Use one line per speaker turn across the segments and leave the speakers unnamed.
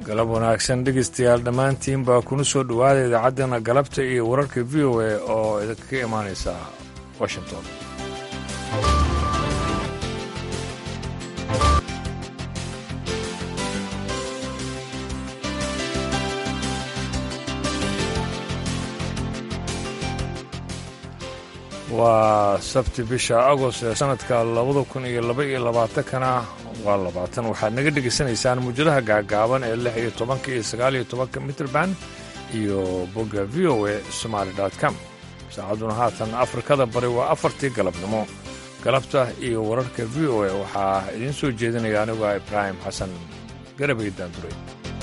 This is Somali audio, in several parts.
galab wanaagsan dhegeystayaal dhammaantiin baa kuna soo dhowaada idaacaddana galabta iyo wararka v o a oo idinkaga imaanaysa washington waa sabti bisha agost ee sanadka labada kun iyo laba iyo labaatankana waa labaatan waxaad naga dhegaysanaysaan muujadaha gaagaaban ee lix iyo tobanka iyo sagaal iyo tobanka mitrband iyo bogga v o a somaali com saacadduna haatan afrikada bari waa afartii galabnimo galabta iyo wararka v o a waxaa idiin soo jeedinaya anigu ah ibraahim xasan garabay daanduray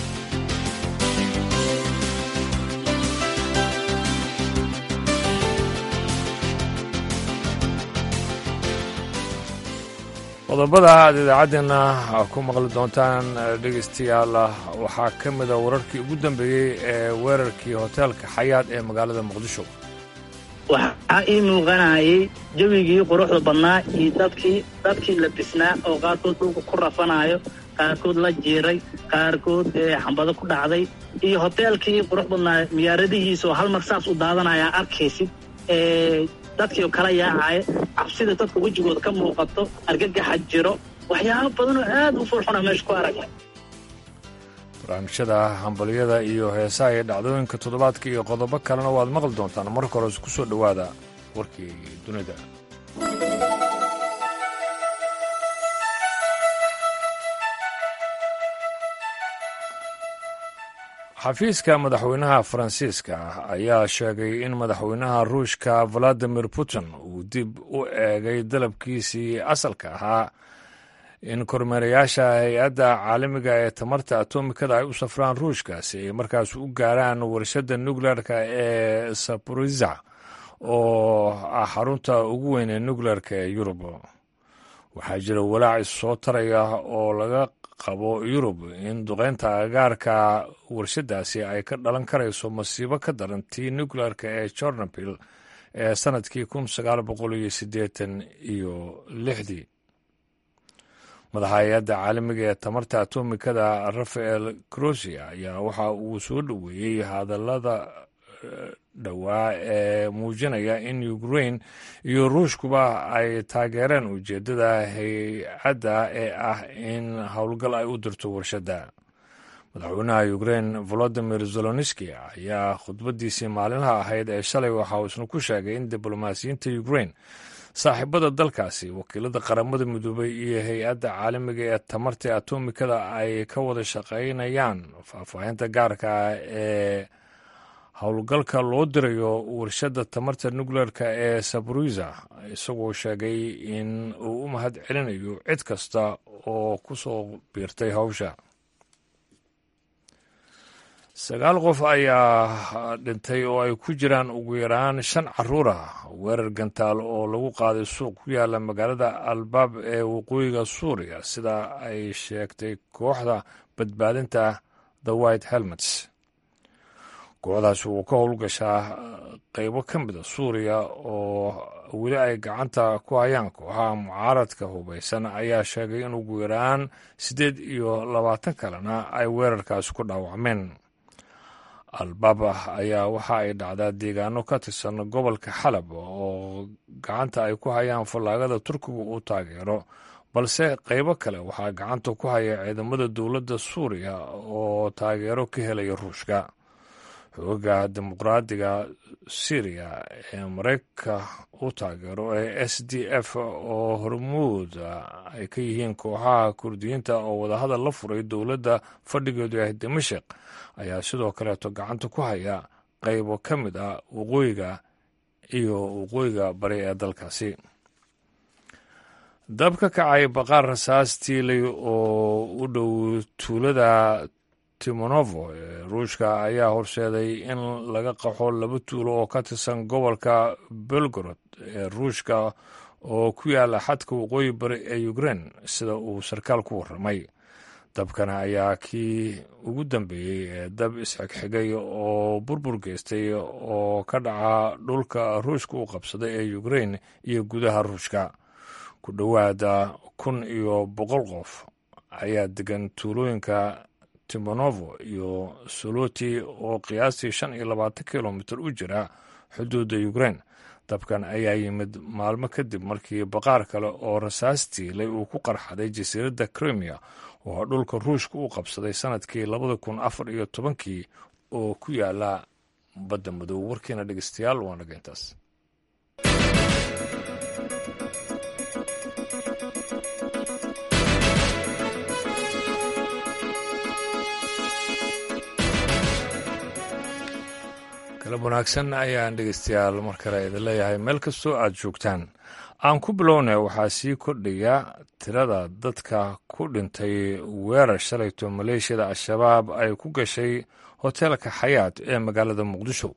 qodobada aad idaacaddeena ku maqli doontaan dhegaystayaal waxaa ka mida wararkii ugu dambeeyey ee weerarkii hoteelka xayaad ee magaalada muqdisho
waxaa ii muuqanayay jawigii quruxda badnaa iyo dadkii dadkii la bisnaa oo qaarkood dhulka ku rafanayo qaarkood la jiiray qaarkood xambado ku dhacday iyo hoteelkii qurux badnaa miyaaradihiisa oo hal mar saas u daadanaya arkaysid dadkii oo kala yaacaya cabsida dadka wejigooda ka muuqato argagaxa jiro waxyaabo badan oo aad u furxuna meesha ku aragnay
barnaamijyada hambalyada iyo heesaha iyo dhacdooyinka toddobaadka iyo qodobo kalena waad maqli doontaan marka hores ku soo dhowaada warkii dunida xafiiska madaxweynaha faransiiska ayaa sheegay in madaxweynaha ruushka valadimir putin uu dib u eegay dalabkiisii asalka ahaa in kormeerayaasha hay-adda caalamiga ee tamarta atomikada ay u safraan ruushka si ay markaas u gaaraan warshadda nukleerka ee saboriza oo ah xarunta ugu weyn ee nukleerka ee yurub waxaa jira walaac issoo taraya oo laga qabo yurub in duqeynta agaarka warshadaasi ay ka dhalan karayso masiibo ka daran tii nukleerka ee jornabil ee sanadkii kun sagaal boqol iyo siddeetan iyo lixdii madaxa hay-adda caalamiga ee tamarta atomikada rafael crosia ayaa waxa uu soo dhoweeyey hadallada dhowaa ee muujinaya in ukrain iyo ruushkuba ay taageereen ujeeddada hay-adda ee ah in howlgal ay u dirto warshadda madaxweynaha ukrain volodimir zeloniski ayaa khudbadiisii maalinlaha ahayd ee shalay waxa uu isna ku sheegay in diblomaasiyiinta ukrain saaxiibada dalkaasi wakiilada qaramada midoobay iyo hay-adda caalamiga ee tamarta atomikada ay ka wada shaqaynayaan faahfaahinta gaarka ee howlgalka loo dirayo warshadda tamarta nukleerka ee saboriza isagoo sheegay in uu u mahad celinayo cid kasta oo ku soo biirtay hawsha sagaal qof ayaa dhintay oo ay ku jiraan ugu yaraan shan caruur ah weerar gantaal oo lagu qaaday suuq ku yaala magaalada albaab ee waqooyiga suuriya sida ay sheegtay kooxda badbaadinta the white helmets kooxdaasi uu ka howlgashaa qeybo ka mida suuriya oo weli ay gacanta ku hayaan kooxaha mucaaradka hubaysan ayaa sheegay in ugu yaraan siddeed iyo labaatan kalena ay weerarkaasi ku dhaawacmeen albaaba ayaa waxa ay dhacdaa deegaano ka tirsan gobolka xalab oo gacanta ay ku hayaan fallaagada turkiga uu taageero balse qeybo kale waxaa gacanta ku haya ciidamada dowladda suuriya oo taageero ka helaya ruushka xooga dimuqraadiga syriya ee mareykanka u taageero ee s d f oo hormuud ay ka yihiin kooxaha kurdiyiinta oo wadahadal la furay dowladda fadhigeedu ah dimashik ayaa sidoo kaleeto gacanta ku haya qeybo ka mid ah waqooyiga iyo waqooyiga bari ee dalkaasi dab ka kacay baqaar rasaas tiilay oo u dhow tuulada timonovo ee ruushka ayaa horseeday in laga qaxo laba tuulo oo ka tirsan gobolka belgorod ee ruushka oo ku yaala xadka waqooyi bari ee ukrein sida uu sarkaal ku warramay dabkana ayaa kii ugu dambeeyey ee dab isxigxigay oo burbur geystay oo ka dhaca dhulka ruushka u qabsaday ee ukrein iyo gudaha ruushka ku dhowaada kun iyo boqol qof ayaa degan tuulooyinka timonovo iyo soloti oo qiyaastii shan iyo labaatan kilomitir u jira xuduudda ukrain dabkan ayaa yimid maalmo kadib markii baqaar kale oo rasaastiilay uu ku qarxaday jasiiradda krimiya oo dhulka ruushka u qabsaday sanadkii labada kun afar iyo tobankii oo ku yaala badda madow warkiina dhegeystayaal waa naga intaas galab wanaagsan ayaan dhegeystayaal mar kale idin leeyahay meel kastoo aad joogtaan aan ku bilowna waxaa sii kordhaya tirada dadka ku dhintay weerar shalayto maleeshiyada al-shabaab ay ku gashay hoteelka xayaat ee magaalada muqdisho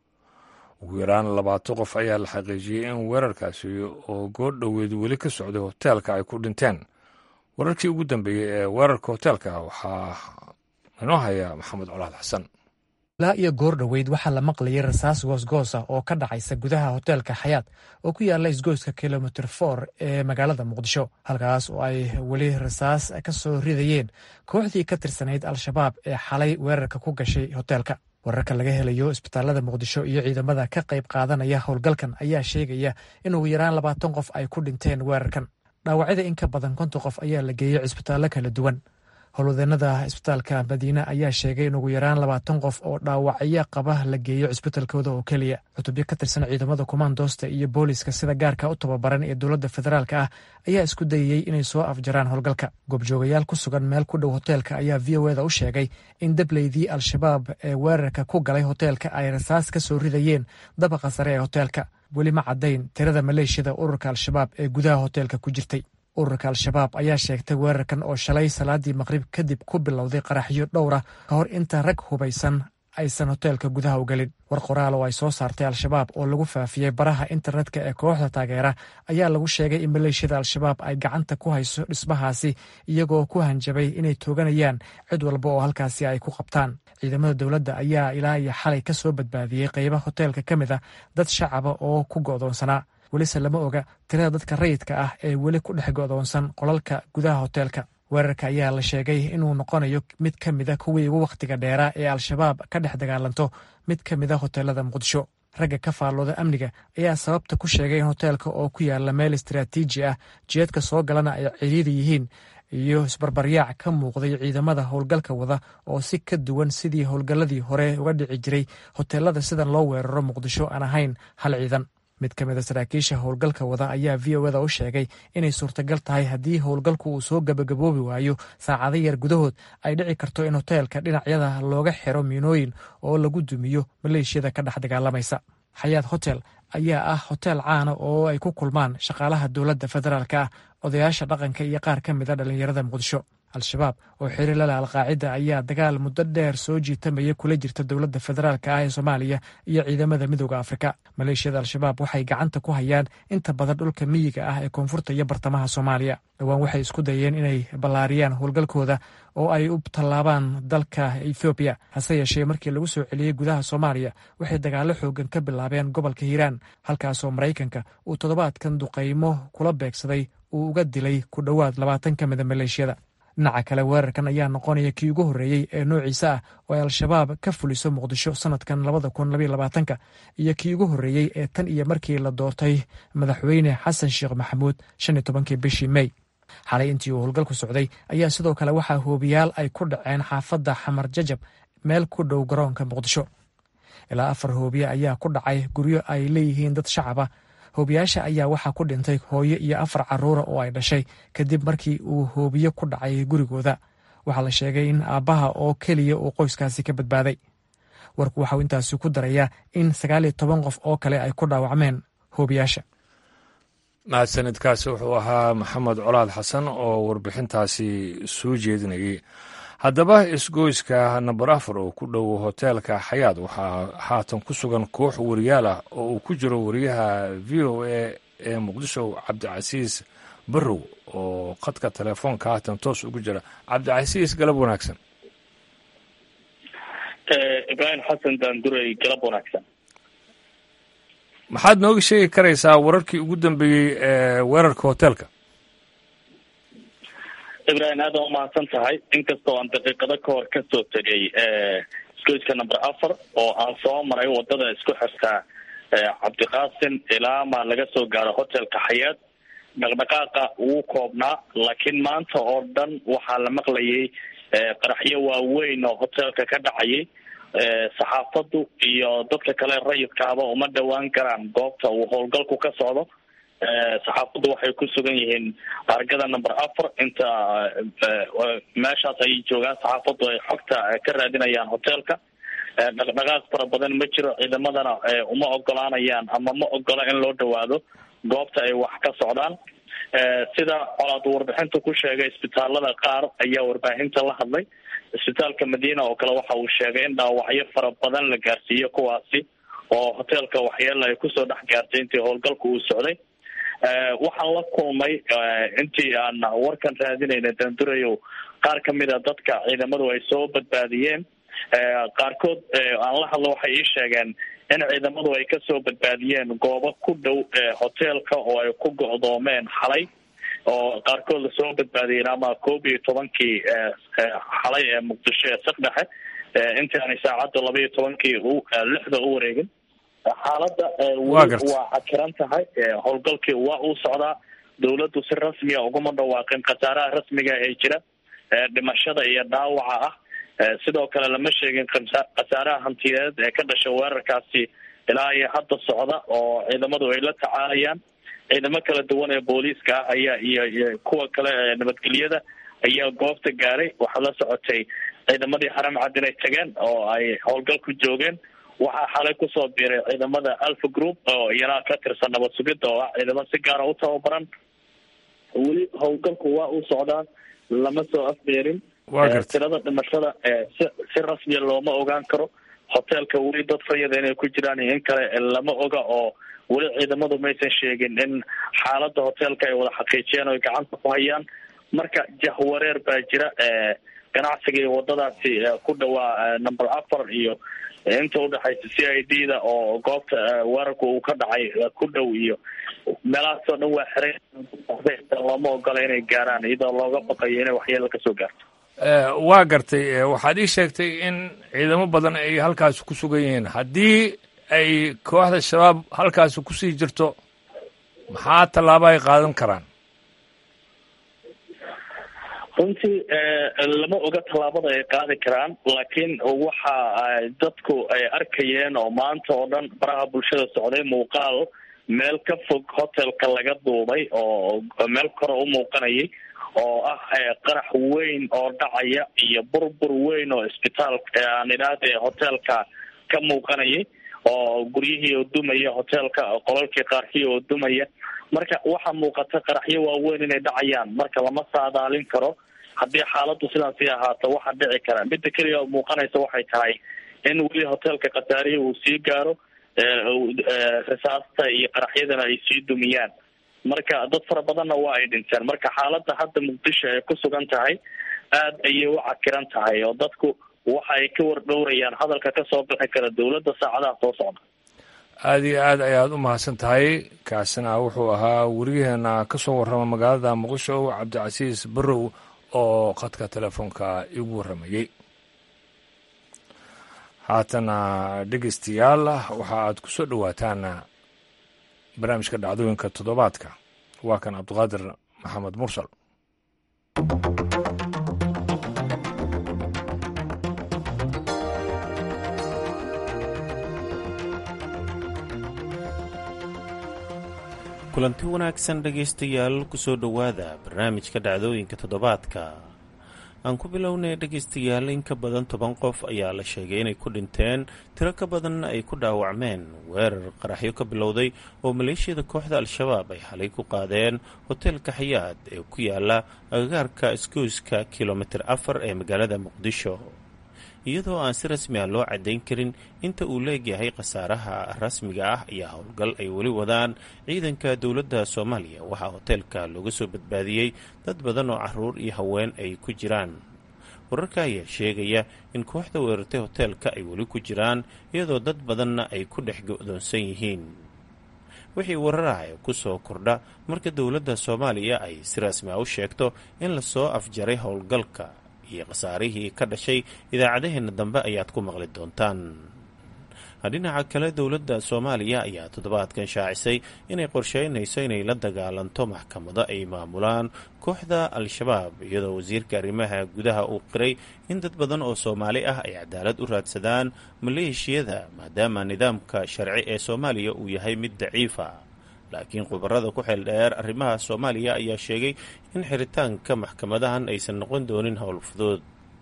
ugu yaraan labaatan qof ayaa la xaqiijiyey in weerarkaasi oo goor dhoweed weli ka socday hoteelka ay ku dhinteen wararkii ugu dambeeyey ee weerarka hoteelka waxaa inoo haya maxamed colaad xasan
ilaa iyo goor dhoweyd waxaa la maqlayay rasaas goosgoos ah oo ka dhacaysa gudaha hoteelka xayaat oo ku yaala isgoyska kilomitr for ee magaalada muqdisho halkaas oo ay weli rasaas ka soo ridayeen kooxdii ka tirsanayd al-shabaab ee xalay weerarka ku gashay hoteelka wararka laga helayo isbitaalada muqdisho iyo ciidamada ka qayb qaadanaya howlgalkan ayaa sheegaya in ugu yaraan labaatan qof ay ku dhinteen weerarkan dhaawacyada in ka badan konton qof ayaa la geeyey cisbitaallo kala duwan howlwadeenada isbitaalka madiine ayaa sheegay in ugu yaraan labaatan qof oo dhaawacyo qaba la geeyo cisbitaalkooda oo keliya cutubyo ka tirsan ciidamada kumaandoosta iyo booliiska sida gaarka u tababaran ee dowladda federaalka ah ayaa isku dayayey inay soo afjaraan howlgalka goobjoogayaal ku sugan meel ku dhow hoteelka ayaa v o eda u sheegay in dableydii al-shabaab ee weerarka ku galay hoteelka ay rasaas ka soo ridayeen dabaqa sare ee hoteelka weli ma caddayn tirada maleeshiyada ururka al-shabaab ee gudaha hoteelka ku jirtay ururka al-shabaab ayaa sheegtay weerarkan oo shalay salaadii maqrib kadib ku bilowday qaraxyo dhowra ka hor inta rag hubaysan aysan hoteelka gudaha u gelin war qoraal oo ay soo saartay al-shabaab oo lagu faafiyey baraha internetka ee kooxda taageera ayaa lagu sheegay in maleeshiyada al-shabaab ay gacanta ku hayso dhismahaasi iyagoo ku hanjabay inay tooganayaan cid walba oo halkaasi ay ku qabtaan ciidamada dowladda ayaa ilaa iyo xalay ka soo badbaadiyey qeyba hoteelka ka mid a dad shacaba oo ku go'doonsanaa welise lama oga tirada dadka rayidka ah ee weli ku dhex go'doonsan qolalka gudaha hoteelka weerarka ayaa la sheegay inuu noqonayo mid ka mida kuwii ugu wakhtiga dheeraa ee al-shabaab ka dhex dagaalanto mid ka mida hoteelada muqdisho ragga ka faallooda amniga ayaa sababta ku sheegay in hoteelka oo ku yaala meel istaraatiiji ah jeedka soo galana ay ciriiri yihiin iyo isbarbaryaac ka muuqday ciidamada howlgalka wada oo si ka duwan sidii howlgalladii hore uga dhici jiray hoteelada sidan loo weeraro muqdisho aan ahayn hal ciidan mid ka mid a saraakiisha howlgalka wada ayaa v o eda u sheegay inay suurtagal tahay haddii howlgalku uu soo gabagaboobi waayo saacado yar gudahood ay dhici karto in hoteelka dhinacyada looga xiro miinooyin oo lagu dumiyo maleeshiyada ka dhex dagaalamaysa xayaat hotel ayaa ah hoteel caana oo ay ku kulmaan shaqaalaha dowladda federaalka ah odayaasha dhaqanka iyo qaar ka mid a dhallinyarada muqdisho al-shabaab oo xiri lala alqaacida ayaa dagaal muddo dheer soo jiitamaya kula jirta dowladda federaalka ah ee soomaaliya iyo ciidamada midooda afrika maleeshiyada al-shabaab waxay gacanta ku hayaan inta badan dhulka miyiga ah ee koonfurta iyo bartamaha soomaaliya dhowaan waxay isku dayeen inay ballaariyaan howlgalkooda oo ay u tallaabaan dalka ethoobiya hase yeeshee markii lagu soo celiyey gudaha soomaaliya waxay dagaallo xoogan ka bilaabeen gobolka hiiraan halkaasoo maraykanka uu toddobaadkan duqaymo kula beegsaday uu uga dilay ku dhowaad labaatan ka mida maleeshiyada dhinaca kale weerarkan ayaa noqonaya kii ugu horreeyey ee noociisa ah oo ay al-shabaab ka fuliso muqdisho sanadkan labada kun labaiyo labaatanka iyo kii ugu horreeyey ee tan iyo markii la doortay madaxweyne xasan sheekh maxamuud shan iyo tobankii bishii mey xalay intii uu howlgalku socday ayaa sidoo kale waxaa hoobiyaal ay ku dhaceen xaafadda xamar jajab meel ku dhow garoonka muqdisho ilaa afar hoobiye ayaa ku dhacay guryo ay leeyihiin dad shacaba hoobiyaasha ayaa waxaa ku dhintay hooyo iyo afar caruura oo ay dhashay kadib markii uu hoobiye ku dhacay gurigooda waxaa la sheegay in aabbaha oo keliya uu qoyskaasi ka badbaaday warku waxauu intaasi ku darayaa in sagaal iyo toban qof oo kale ay ku dhaawacmeen hoobiyaasha
mahadsanidkaasi wuxuu ahaa maxamed colaad xasan oo warbixintaasi soo jeedinayay haddaba isgoyska namber afar oo ku dhow hoteelka xayaad waxaa haatan ku sugan koox wariyaal ah oo uu ku jiro wariyaha v o a ee muqdisho cabdicasiis barrow oo khadka telefoonka haatan toos ugu jira cabdicasiis galab wanaagsan
ibraahim xasan daanduray galab wanaagsan
maxaad nooga sheegi karaysaa wararkii ugu dambeeyey ee weerarka hoteelka
ibrahim aad aan umahadsan tahay inkastoo aan daqiiqado ka hor kasoo tegay isgoyska number afar oo aan soo maray wadada isku xirtaa cabdiqaasim ilaa ma laga soo gaaro hotelka xayaad dhaqdhaqaaqa wuu koobnaa laakiin maanta oo dhan waxaa la maqlayay qaraxyo waaweyn oo hotelka ka dhacayay saxaafadu iyo dadka kale rayidkaaba uma dhawaan karaan goobta uu howlgalku ka socdo saxaafaddu waxay ku sugan yihiin argada number afar inta meeshaas ayay joogaan saxaafaddu ay xogta ka raadinayaan hotelka dhaqdhaqaaq fara badan ma jiro ciidamadana uma ogolaanayaan ama ma ogola in loo dhawaado goobta ay wax ka socdaan sida colaad warbixinta ku sheegay isbitaalada qaar ayaa warbaahinta la hadlay isbitaalka madiina oo kale waxa uu sheegay in dhaawacyo fara badan la gaarsiiyo kuwaasi oo hotelka waxyeela ay kusoo dhex gaartay intii howlgalku uu socday waxaan la kulmay intii aan warkan raadinayna dandurayow qaar kamid a dadka ciidamadu ay soo badbaadiyeen qaarkood aan la hadlo waxay ii sheegeen in ciidamadu ay kasoo badbaadiyeen goobo ku dhow hotelka oo ay ku go'doomeen xalay oo qaarkood lasoo badbaadiyeen ama koob iyo tobankii xalay ee muqdisho ee saqdhexe intii aanay saacadda laba iyo tobankii lixda u wareegin xaaladda weli waa cakiran tahay howlgalkii waa uu socdaa dawladdu si rasmiya uguma dhawaaqin khasaaraha rasmiga ee jira dhimashada iyo dhaawaca ah sidoo kale lama sheegin khasaaraha hantiyeed ee ka dhasha weerarkaasi ilaa iyo hadda socda oo ciidamadu ay la tacaalayaan ciidamo kala duwan ee booliiska ah ayaa iyo iyo kuwa kale ee nabadgelyada ayaa goobta gaaray waxaa la socotay ciidamadii xaram cad inay tageen oo ay howlgal ku joogeen waxaa xalay kusoo biiray ciidamada alpha group oo iyana ka tirsan nabad sugidda oo ah ciidamo si gaara u tababaran weli howlgalku waa uu socdaa lama soo afbeerin tirada dhimashada si si rasmiya looma ogaan karo hotelka weli dad rayada inay ku jiraan iyo in kale lama oga oo weli ciidamadu maysan sheegin in xaalada hotelka ay wada xaqiijiyeen oo ay gacanta ku hayaan marka jahwareer baa jira ganacsiga iyo wadadaasi ku dhawaa number afar iyo inta udhexaysa c i d da oo goobta weerarka uu ka dhacay ku dhow iyo meelahaasoo dhan waa xiray looma ogola inay gaaraan iyadoo looga baqayo inay waxyeelo kasoo gaarto
waa gartay waxaad ii sheegtay in ciidamo badan ay halkaasi ku sugan yihiin haddii ay kooxda shabaab halkaasi kusii jirto maxaa tallaabo ay qaadan karaan
runtii lama oga tallaabada ay qaadi karaan laakiin waxa dadku ay arkayeen oo maanta oo dhan baraha bulshada socday muuqaal meel ka fog hotelka laga duubay oo meel kore u muuqanayay oo ah qarax weyn oo dhacaya iyo burbur weyn oo isbitaal aan idhaahde hotelka ka muuqanayay oo guryihii oo dumaya hotelka qolalkii qaarkii oo dumaya marka waxaa muuqata qaraxyo waaweyn inay dhacayaan marka lama saadaalin karo haddii xaaladdu sidaas sii ahaato waxaa dhici kara midda keliya oo muuqanaysa waxay tahay in weli hotelka khataarihi uu sii gaaro risaasta iyo qaraxyadana ay sii dumiyaan marka dad fara badanna waa ay dhinteen marka xaaladda hadda muqdisho ay ku sugan tahay aad ayay u cakiran tahay oo dadku waxa ay ka wardhowrayaan hadalka kasoo bixi kara dowladda saacadaha soo socda
aada iyo aad ayaad u mahadsan tahay kaasina wuxuu ahaa weriyaheena ka soo warrama magaalada muqdisho cabdicasiis barrow oo khadka telefoonka igu warramayey haatana dhegeystayaal waxa aad ku soo dhowaataan barnaamijka dhacdooyinka toddobaadka waa kan cabdiqaadir maxamed mursal
kulanti wanaagsan dhegaystayaal kusoo dhowaada barnaamijka dhacdooyinka toddobaadka aan ku bilownay dhegaystayaal in ka badan toban qof ayaa la sheegay inay ku dhinteen tiro ka badanna ay ku dhaawacmeen weerar qaraxyo ka bilowday oo maleeshiyada kooxda al-shabaab ay xalay ku qaadeen hoteelka xayaad ee ku yaala agagaarka isgoyska kilomitir afar ee magaalada muqdisho iyadoo aan si rasmi ah loo caddayn karin inta uu leegyahay khasaaraha rasmiga ah ayaa howlgal ay weli wadaan ciidanka dowladda soomaaliya waxaa hoteelka looga soo badbaadiyey dad badan oo caruur iyo haween ay ku jiraan wararka ayaa sheegaya in kooxda weerartay hoteelka ay weli ku jiraan iyadoo dad badanna ay ku dhex go-doonsan yihiin wixii wararaya ku soo kordha marka dowladda soomaaliya ay si rasmi a u sheegto in lasoo afjaray howlgalka iyo khasaarihii ka dhashay idaacadaheenna dambe ayaad ku maqli doontaan dhinaca kale dowladda soomaaliya ayaa toddobaadkan shaacisay inay qorsheynayso inay la dagaalanto maxkamado ay maamulaan kooxda al-shabaab iyadoo wasiirka arrimaha gudaha uu qiray in dad badan oo soomaali ah ay cadaalad u raadsadaan maleeshiyada maadaama nidaamka sharci ee soomaaliya uu yahay mid daciifa laakiin khubarada ku xeel dheer arrimaha soomaaliya ayaa sheegay in xiritaanka maxkamadahan aysan noqon doonin howl fudud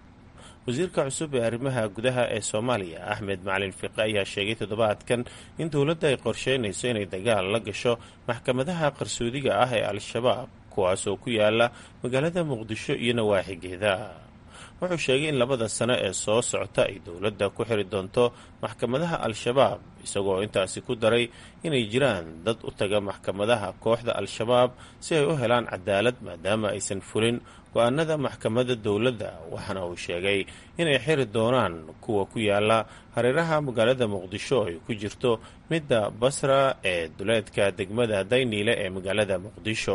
wasiirka cusub ee arrimaha gudaha ee soomaaliya axmed macalin fiqe ayaa sheegay toddobaadkan in dowladda ay qorsheynayso inay dagaal la gasho maxkamadaha qarsoodiga ah ee al-shabaab kuwaasoo ku yaala magaalada muqdisho iyo nawaaxigeeda wuxuu sheegay in labada sano ee soo socota ay dowladda ku xiri doonto maxkamadaha al-shabaab isagoo intaasi ku daray inay jiraan dad u taga maxkamadaha kooxda al-shabaab si ay u helaan cadaalad maadaama aysan fulin go-aanada maxkamadda dowladda waxaana uu sheegay inay xiri doonaan kuwa ku yaala hareeraha magaalada muqdisho ay ku jirto midda basra ee duleedka degmada dayniile ee magaalada muqdisho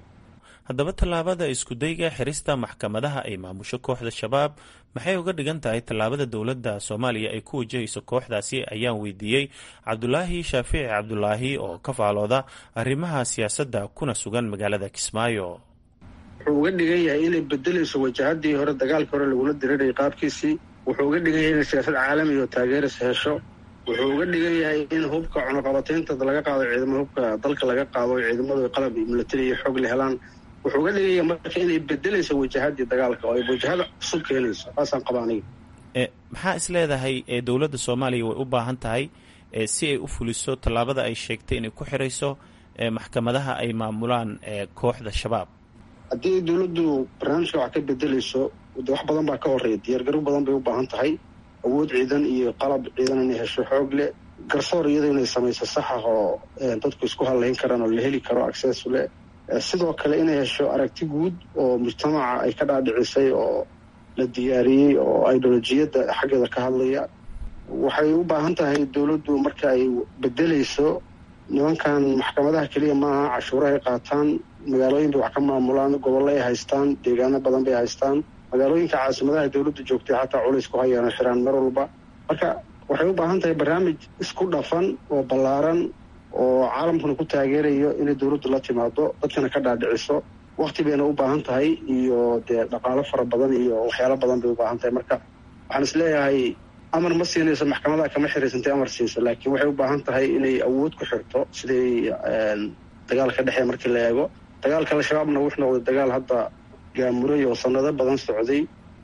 haddaba tallaabada iskudayga xirista maxkamadaha ay maamusho kooxda shabaab maxay uga dhigan tahay tallaabada dowladda soomaaliya ay ku wajahayso kooxdaasi ayaan weydiiyey cabdulaahi shaafici cabdulaahi oo ka faalooda arrimaha siyaasadda kuna sugan magaalada kismaayo
wuxuu uga dhigan yahay inay bedelayso wajahadii hore dagaalkii hore lagula dirirayay qaabkiisii wuxuu uga dhigan yahay inay siyaasad caalami oo taageeris hesho wuxuu uga dhigan yahay in hubka cunuqabataynta laga qaado ciidamada hubka dalka laga qaado ciidamadu qalab milatari iyo xoog la helaan wuxuu uga dhigan yahay marka inay bedelayso wajahadii dagaalka oo ay wajahada cusub keenayso saasaan qaba aniga
maxaa is leedahay ee dowladda soomaaliya way u baahan tahay si ay u fuliso tallaabada ay sheegtay inay ku xirayso maxkamadaha ay maamulaan kooxda shabaab
haddii dowladdu barnaamijka wax ka bedelayso de wax badan baa ka horeeya diyaargaro badan bay u baahan tahay awood ciidan iyo qalab ciidan inay hesho xoog leh garsoor iyada inay samayso sax ah oo dadku isku hadlayn karaan oo la heli karo access leh sidoo kale inay hesho aragti guud oo mujtamaca ay ka dhaadhicisay oo la diyaariyey oo ideolojiyadda xaggeeda ka hadlaya waxay u baahan tahay dowladdu marka ay bedelayso nimankan maxkamadaha keliya maaha cashuurahay qaataan magaalooyin bay wax ka maamulaan gobollo ay haystaan deegaano badan bay haystaan magaalooyinka caasimadaha dowladdu joogtay xataa culays ku hayaan xiraan mar walba marka waxay u baahan tahay barnaamij isku dhafan oo ballaaran oo caalamkuna ku taageerayo inay dowladdu la timaado dadkana ka dhaadhiciso wakti bayna u baahan tahay iyo dee dhaqaalo fara badan iyo waxyaalo badan bay u baahan tahay marka waxaan is leeyahay amar ma siinayso maxkamadaha kama xiraysantay amar siiso laakiin waxay u baahan tahay inay awood ku xirto siday dagaalka dhexee markii la eego dagaalka al-shabaabna wuxuu noqday dagaal hadda gaamuray oo sanado badan socday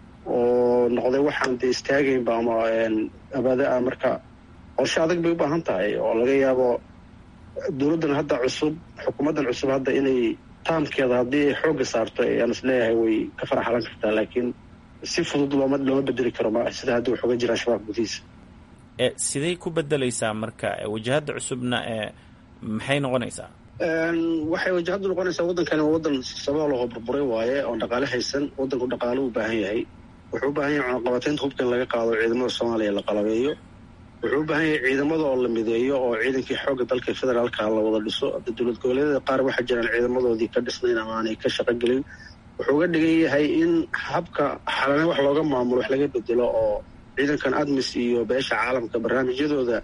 oo noqday waxaan dee istaagaynba ama abaada ah marka qorshe adag bay u baahan tahay oo laga yaabo dowladdan hadda cusub xukuumaddan cusub hadda inay taamkeeda haddii ay xoogga saarto ayaan is leeyahay way ka faraxalan kartaa laakiin si fudud looma looma bedeli karo ma sida hadda wax uga jira al-shabaab gudihiisa
siday ku bedelaysaa marka wajahadda cusubna maxay noqonaysaa
waxay wajahaddu noqonaysaa waddankani waa waddan sabool oo burburay waaye oon dhaqaale haysan waddanku dhaqaalo u baahan yahay wuxuu u baahan yahay cunaqabataynta hubka in laga qaado ciidamada soomaaliya la qalabeeyo wuxuu u baahan yahay ciidamada oo la mideeyo oo ciidankii xoogga dalka federaalka la wada dhiso dowlad goboleedyada qaar waxaa jiraan ciidamadoodii ka dhisnayn ama aanay ka shaqo gelin wuxuu uga dhigan yahay in habka xalane wax looga maamulo wax laga bedelo oo ciidankan admis iyo beesha caalamka barnaamijyadooda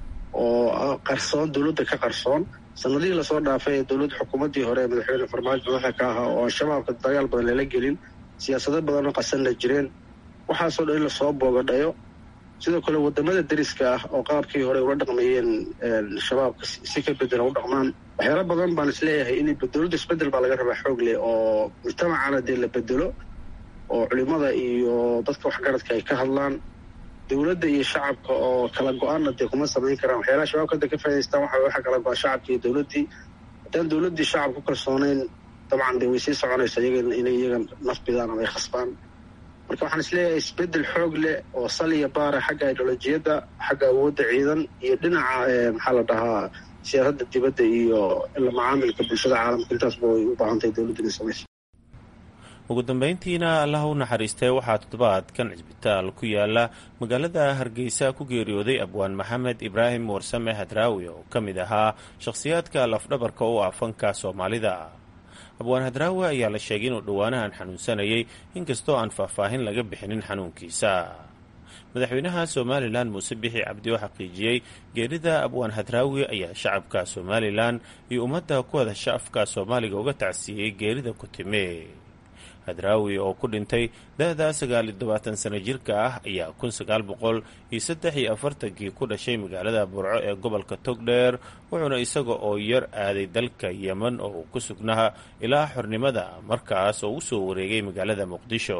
oo qarsoon dowladda ka qarsoon sanadihii lasoo dhaafay ee dowladda xukuumaddii hore ee madaxweyne farmaajo madaxa ka ahaa oo al-shabaabka dagaal badan lala gelin siyaasado badanoo qasan la jireen waxaasoo dhan in lasoo boogadhayo sidoo kale wadamada deriska ah oo qaabkii hore ula dhaqmayeen shabaabka si ka bedela u dhaqmaan waxyaala badan baan isleeyahay in dowladda isbedel baa laga rabaa xoog leh oo mujtamacana dee la bedelo oo culimada iyo dadka waxgaradka ay ka hadlaan dowladda iyo shacabka oo kala go-aanna dee kuma samayn karaan waxyaalaha shabaabka hadda ka faa'idaystaan waxa waxa kala go-a shacabka iyo dowladdii haddaan dowladdii shacab ku kalsoonayn dabcan dee way sii soconaysa iyaga inay iyaga nafbidaan ama ay khasbaan marka waxaan isleeyahay isbedel xoog leh oo sal iyo baara xagga ideolojiyadda xagga awoodda ciidan iyo dhinaca maxaa la dhahaa siyaasadda dibadda iyo la macaamilka bulshada caalamka intaasba way u baahan tahay dowladda inay samayso
ugu dambeyntiina allaha u naxariistay waxaa toddobaadkan cisbitaal ku yaala magaalada hargeysa ku geeriyooday abwaan maxamed ibraahim warsame hadraawi oo ka mid ahaa shakhsiyaadka lafdhabarka u ah fanka soomaalida abwaan hadraawi ayaa la sheegay inuu dhowaanahan xanuunsanayay inkastoo aan faahfaahin laga bixinin xanuunkiisa madaxweynaha somalilan muuse bixi cabdi oo xaqiijiyey geerida abwaan hadraawi ayaa shacabka somalilan iyo ummadda ku hadasha afka soomaaliga uga tacsiiyey geerida ku timi hadraawi oo ku dhintay da-da sagaal iyo tobaatan sano jirka ah ayaa kun sagaal boqol iyo saddex iyo afartankii ku dhashay magaalada burco ee gobolka togdheer wuxuuna isaga oo yar aaday dalka yemen oo uu ku sugnaa ilaa xornimada markaas oo u soo wareegay magaalada muqdisho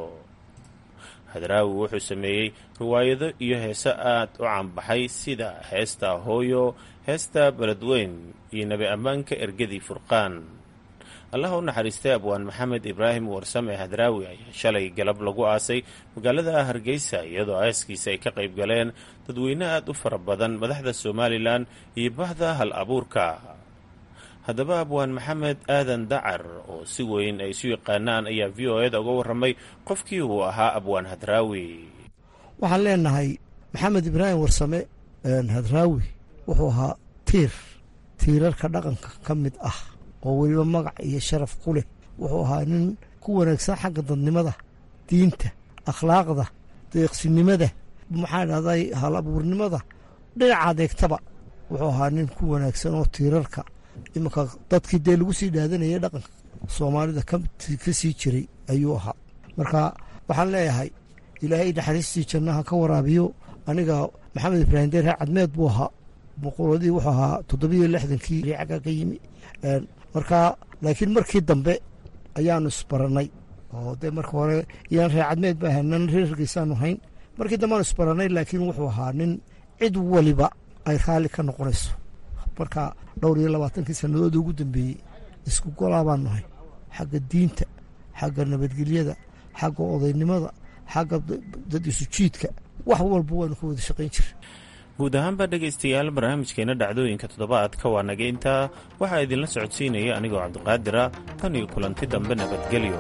hadraawi wuxuu sameeyey riwaayado iyo heeso aad u caanbaxay sida heesta hooyo heesta beledweyn iyo nebi ammaanka ergadii furqaan allaha u naxariistay abwaan maxamed ibraahim warsame hadraawi ayaa shalay galab lagu aasay magaalada hargeysa iyadoo aaskiisa ay ka qayb galeen dadweyne aad u fara badan madaxda somalilan iyo bahda hal abuurka haddaba abwaan maxamed aadan dacar oo si weyn ay isu yaqaanaan ayaa v o eda uga warramay qofkii uu ahaa abwaan hadraawi
waxaan leenahay maxamed ibraahim warsame hadraawi wuxuu ahaa tiir tiirarka dhaqanka ka mid ah oo weliba magac iyo sharaf ku leh wuxuu ahaa nin ku wanaagsan xagga dadnimada diinta akhlaaqda deeqsinimada maxaa dhahday hal abuurnimada dhinaca adeegtaba wuxuu ahaa nin ku wanaagsan oo tiirarka iminka dadkii dee lagu sii dhaadanayay dhaqanka soomaalida ka sii jiray ayuu ahaa marka waxaan leeyahay ilaahay naxariistii jannaha ka waraabiyo aniga maxamed ibraahim deer cadmeed buu ahaa boqoladii wuxuu ahaa toddobiyo lixdankii cagga ka yimi marka laakiin markii dambe ayaanu isbarannay oo dee marka hore iyaan reer cadmeed ba ahanan reer hargeysaanu hayn markii dambe aanu isbarannay laakiin wuxuu ahaa nin cid waliba ay raalli ka noqonayso marka dhowr iyo labaatankii sannadood ugu dambeeyey isku golaa baan nahay xagga diinta xagga nabadgelyada xagga odaynimada xagga dad isu jiidka wax walba waynu ka wada shaqayn jira
guud ahaanba dhegaystayaal barnaamijkeena dhacdooyinka toddobaadka waa naga intaa waxaa idinla socodsiinaya anigoo cabdiqaadira tan iyo kulanti dambe nabadgelyo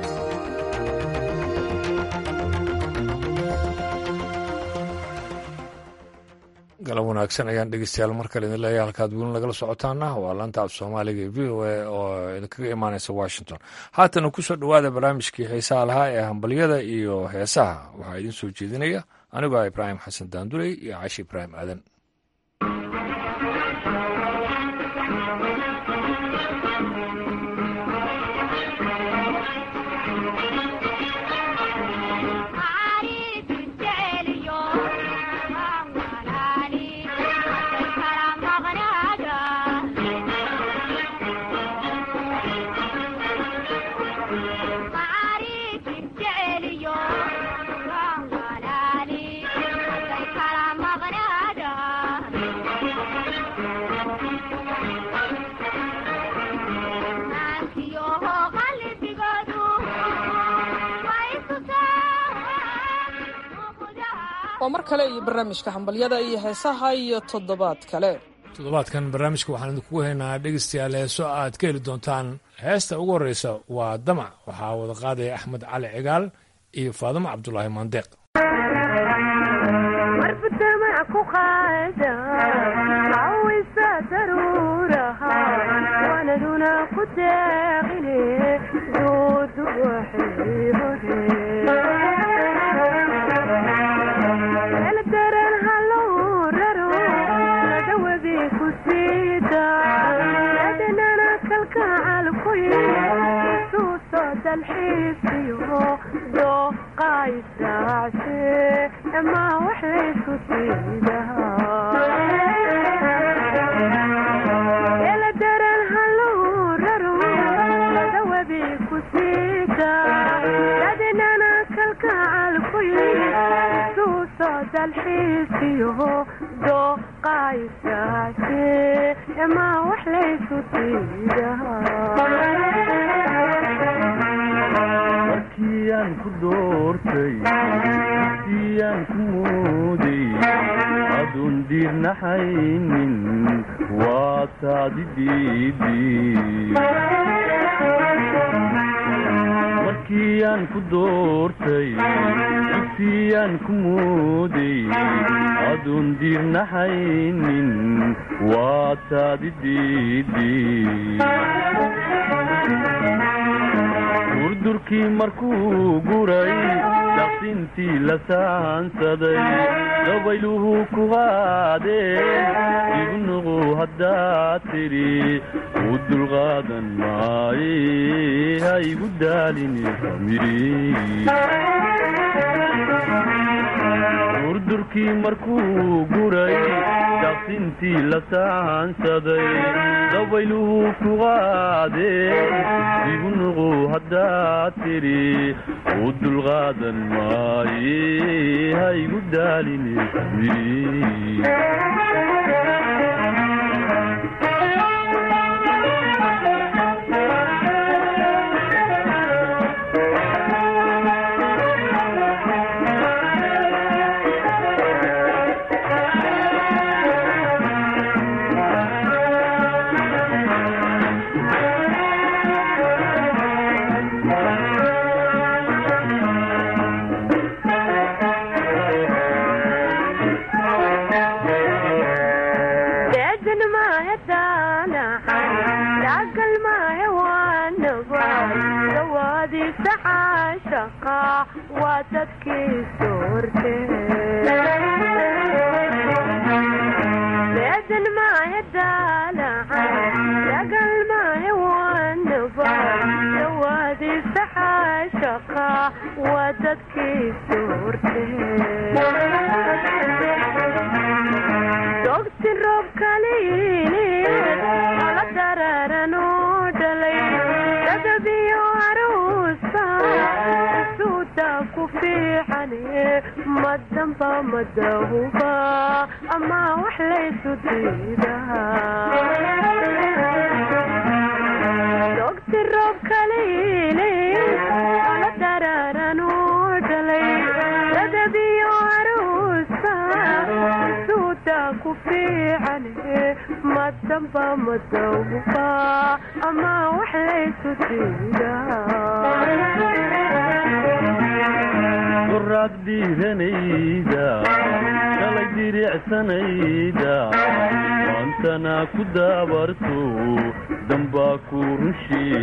galab wanaagsan ayaan dhegeystayaal mar kale idin leeyahay halkaad weli nagala socotaana waa laanta af soomaaliga ee v o a oo idinkaga imaaneysa washington haatana kusoo dhowaada barnaamijkii xiisaha lahaa ee hambalyada iyo heesaha waxaa idiin soo jeedinaya anigoo ah ibraahim xasan daanduley iyo caashi ibraahim aadan
waa mar kale iyo barnaamijka hambalyada iyo heesaha iyo toddobaad kale
toddobaadkan barnaamijka waxaan idinkugu haynaa dhegeystayaal heeso aad ka heli doontaan heesta ugu horreysa waa damac waxaa wada qaadaya axmed cali cigaal iyo faadimo cabdulaahi maandeeq
markiiaan ku doortay markiiaan ku mooday adun diirnaxaynin waa taadi dalkiyaan ku doortay dugsiyaan ku mooday adoon diirnaxaynin waa taadi durdurkii markuu guray daqsintii la saansaday dabayluhu ku qaadeen ibnuqu haddaad tidhi u dulqaadan maaye ha igu daalini durdurkii markuu guray daqsintii la saansaday dabayluhu ku qaadeen ibnuqu haddaad tidhi u dulqaadan maaye ha igu daalini qoraad dhiiranayda shalay diricsanayda maantana ku daabarto dambaa ku run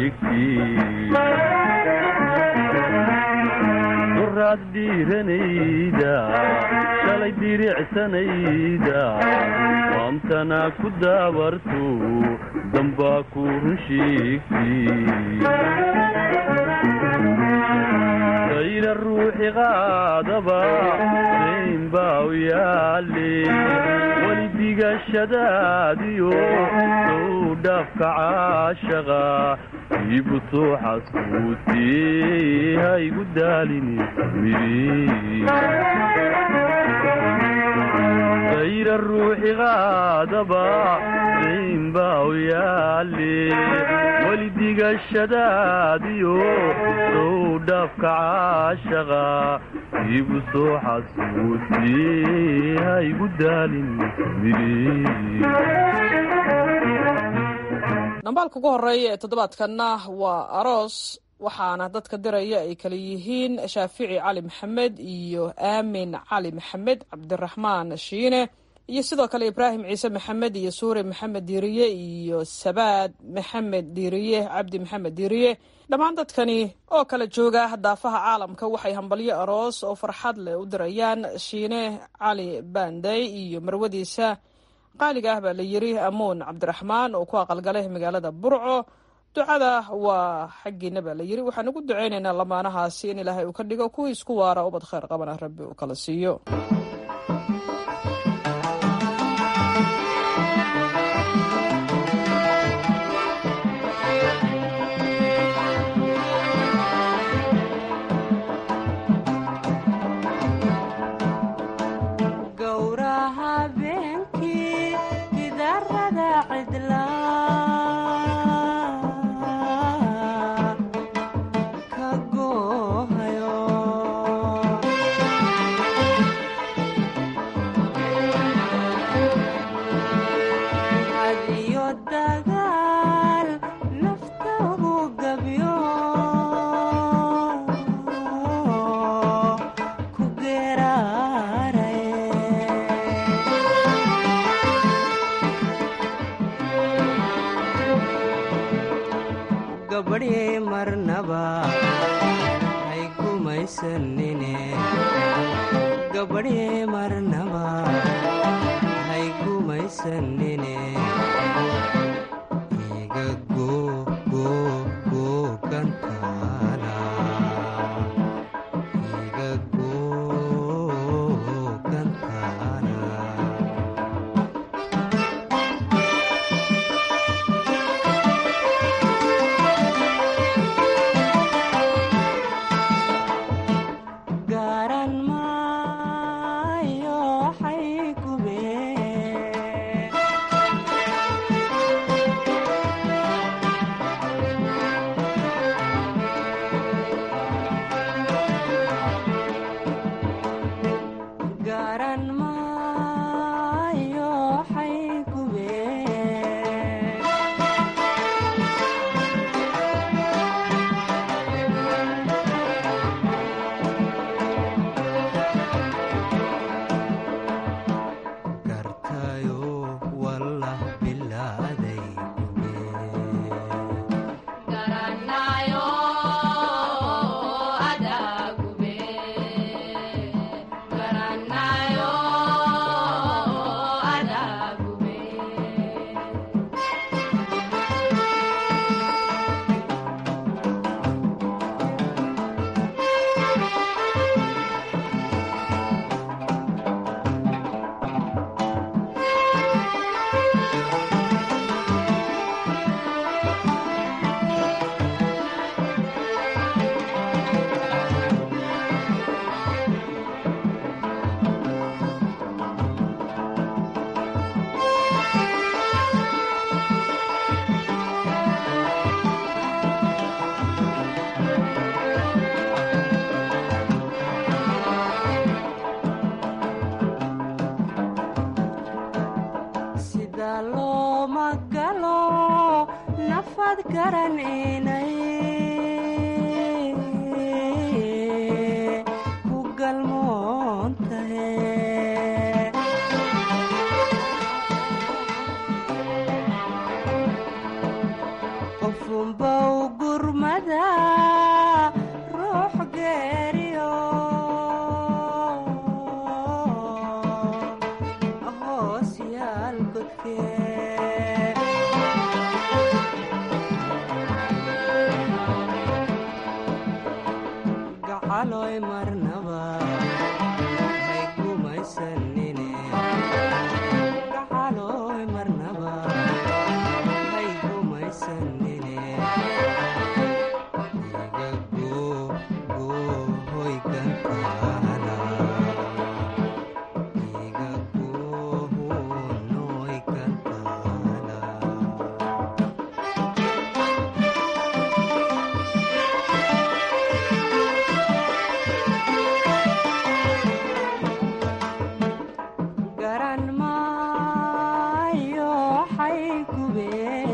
sheegtiqoraad dhiiranayda shalay diricsanayda maantana ku daabarto dambaa ku run sheegti ayra ruuxi qaadaba dayn baa u yaale weli digashadaadiyo sow dhaafka caashaqa iibutuuxas kuutee ha igu daalini ayra ruuxi qaadaba dayn baa u yaale weli digashadaadiyo sow dhaafka caashaqa iibu soo xasuusiyee ha igu daalin
dhambaalka ugu horeeya ee toddobaadkanna waa aroos waxaana dadka diraya ay kala yihiin shaafici cali maxamed iyo aamin cali maxamed cabdiraxmaan shiine iyo sidoo kale ibraahim ciise maxamed iyo suure maxamed diiriye iyo sabaad maxamed diiriye cabdi maxamed diiriye dhammaan dadkani oo kala jooga daafaha caalamka waxay hambalyo aroos oo farxad leh u dirayaan shiine cali baanday iyo marwadiisa qaaliga ah baa la yiri amuun cabdiraxmaan oo ku aqalgalay magaalada burco ducada waa xaggiina baa la yiri waxaan ugu duceynaynaa lamaanahaasi in ilaahay uu ka dhigo kuwii isku waara ubad khayr qabana rabbi uu kala siiyo
gumaysanine gabadhye marnaba hay gumaysanine iga gogogogantaana iga gogantaana garan maayo xaygube garan maayo xaygube gartayo wallah bilaaday sida looma galo nafad garaninay ku galmoontahe qofunbow gurmada ruux geeriyo hoos yaal godkee gacaloy marnaba hay gumaysanine gacaloy marnaba hay gumaysanine iga gogohoy gantaana iga gohonoy gantaana garan maayo xaygube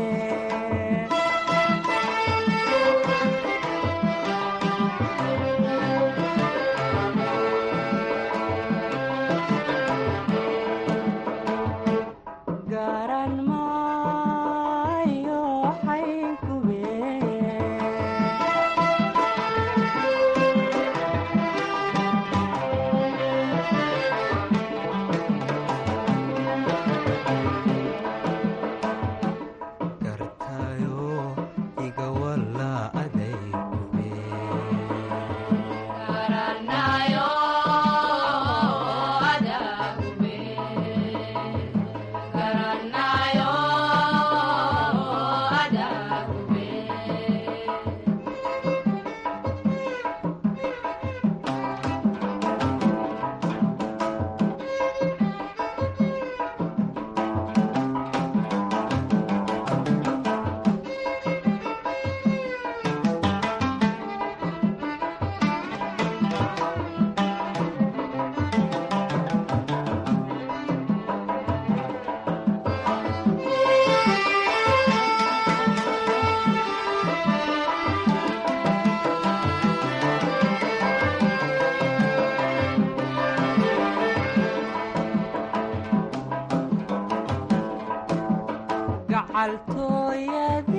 garan maayo xaygube gartayo iga walla aday gube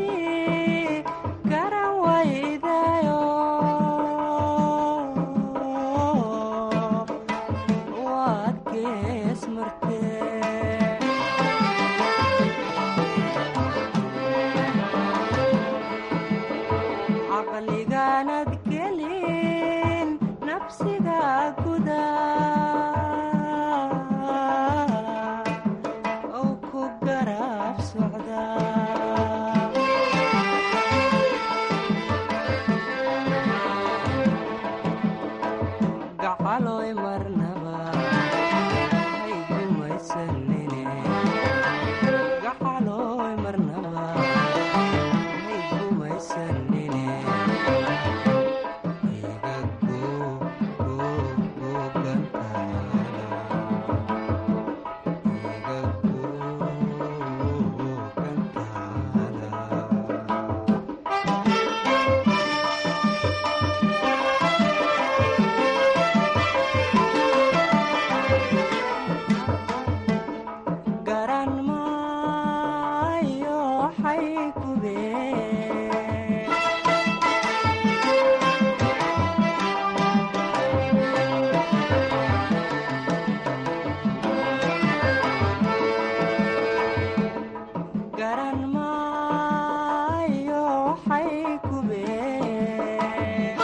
gacaltooyadii garan waydayo marnaba haygumaysanine gacalooy marnaba haygumaysanine iga garan maayo xaykubee garan maayo xaykubee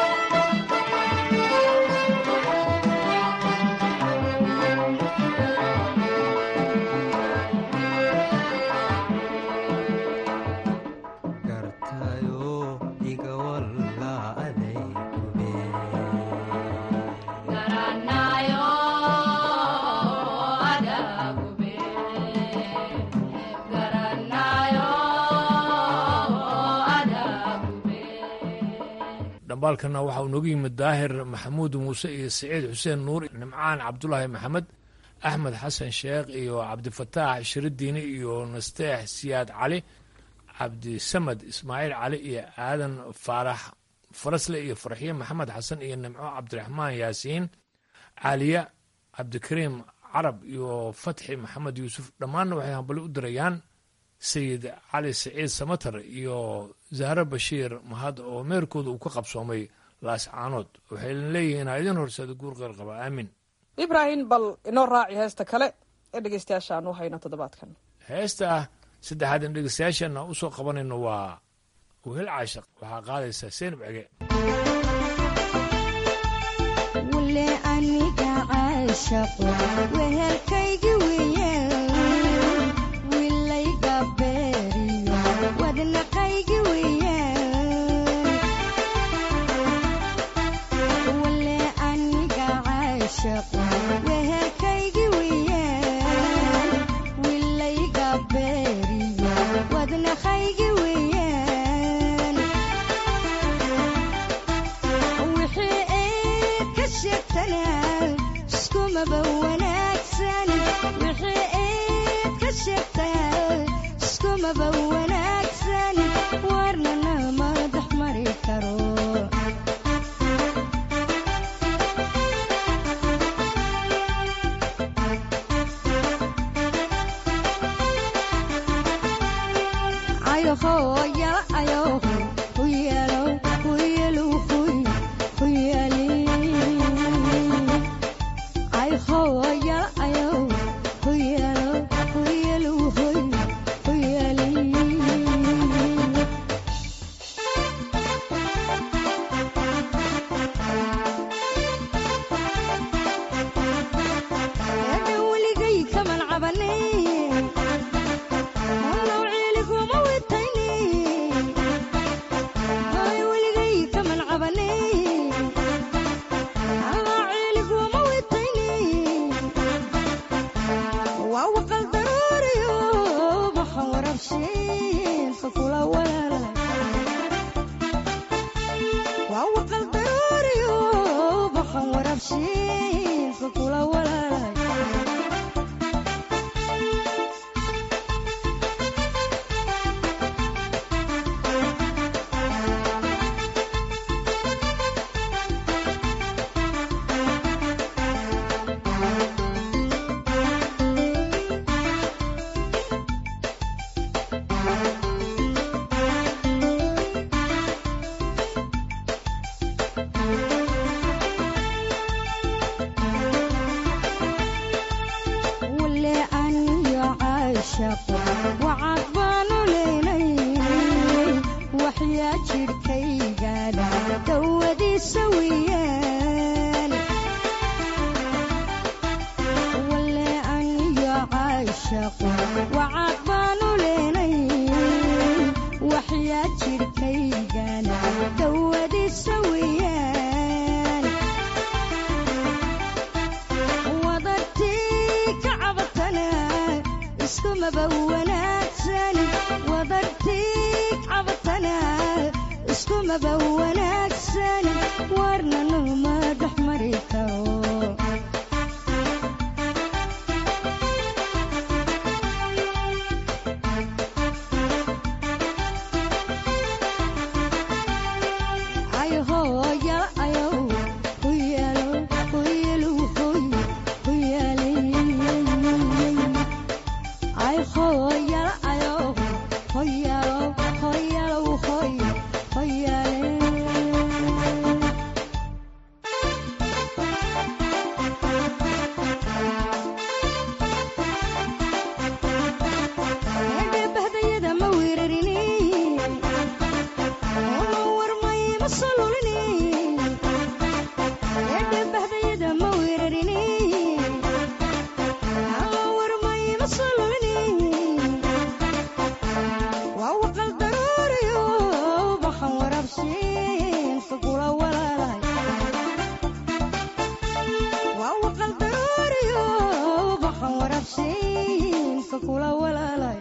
gartayo iga walla aday
dhambaalkana waxa uu noogu yimid daahir maxamuud muuse iyo siciid xuseen nuur nimcaan cabdulaahi maxamed axmed xasan sheekh iyo cabdifataax shiridiini iyo nasteex siyaad cali cabdisamad ismaaciil cali iyo aadan faarax farasle iyo farxiye maxamed xasan iyo nimco cabdiraxmaan yaasiin caaliya cabdikariim carab iyo fatxi maxamed yuusuf dhammaanna waxay hambali u dirayaan sayid cali siciid samatar iyo zahre bashiir mahad oo meerkooda uu ka qabsoomay laascaanood waxay leeyihiin ha idin horseeda guur qeyr qaba aamin
ibraahim bal inoo raaci heesta kale ee dhegeystayaasha aan u hayno toddobaadkan
heesta ah saddexaad in dhegeystayaashana u soo qabanayno waa wehel caashaq waxaa qaadaysaa seenab cege
wule aniga caashaqo wehelkaygi weeyaan wilayga beeriyo wadnaqaygi weeyaan wule aniga caashaqo wehelkaygi weeyaan wilayga beeriyo wadnaqaygi weeyaan wixii eed ka sheegtanaa iskumaba wanaagsan wixii eed ka sheegtaa iskumaba wanaagsan warnana madax mari karo ayoho yala ayoho huyelo huyelu huy huyeli ayoho yala ayoho huyelo huyelu huy huyeli Eedda weligay kaman cabanin Wallow ciiliguma witaynin Hay weligay kaman cabanin Wallow ciiliguma witaynin Waa waqal daruuriyo baxan warabshiin fakula walaalay Waa waqal daruuriyo baxan warabshiin fakula walaalay wule aniyo caashaqo wacad baanu leynay waxyaa jidhkaygaadha dawadiisa weeyaan wule aniyo caashaqo wacad baanu leynay waxyaa jidhkaygaadha dawadiisa weeyaan iskumaba wanaagsan wadartii cabatana iskumaba wanaagsan warna numa dhex mari karo ay hooya ayow huyalo huyalo hoy huyalay ay hooyala ayow hoyalo hoyalo hoy hoyale eedhebahdayada ma weerarini oo warmay ma solulini eedhebahdayada ma weerarini oo warmay ma solulini waa waqal daruuriyo baxan warabsiin fagula walaalay waa waqal daruuriyo baxan warabsiin fagula walaalay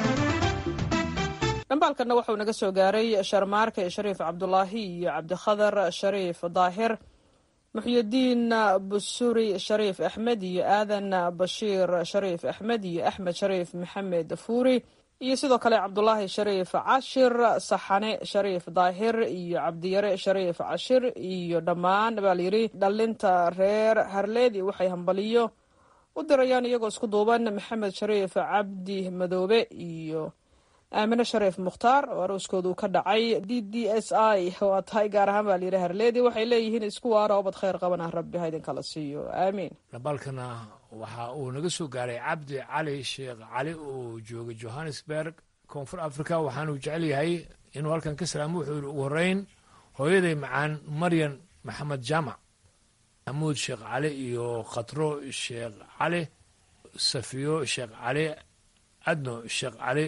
dhambaalkanna wuxuu naga soo gaaray sharmaarke shariif cabdulaahi iyo cabdikhadar shariif daahir muxyidiin busuri shariif axmed iyo aadan bashiir shariif axmed iyo axmed shariif maxamed fuuri iyo sidoo kale cabdulaahi shariif cashir saxane shariif daahir iyo cabdiyare shariif cashir iyo dhammaan baa layidhi dhalinta reer harleedi waxay hambaliyo u dirayaan iyagoo isku duuban maxamed shariif cabdi madoobe iyo aamine shariif mukhtaar oo arooskoodu ka dhacay d d s i waa tahay gaar ahaan baa layidhi harleedi waxay leeyihiin isku waara obad khayr qaban ah rabbi ha idinkala siiyo aamiin
dhambaalkana waxa uu naga soo gaaray cabdi cali sheekh cali oo jooga johannesburg koonfur africa waxaanuu jecel yahay inuu halkan ka salaamo wuxuu yihi ugu horeyn hooyaday macaan maryan maxamed jaamac maxamuud sheekh cali iyo khatro sheekh cali safiyo sheekh cali adno sheekh cali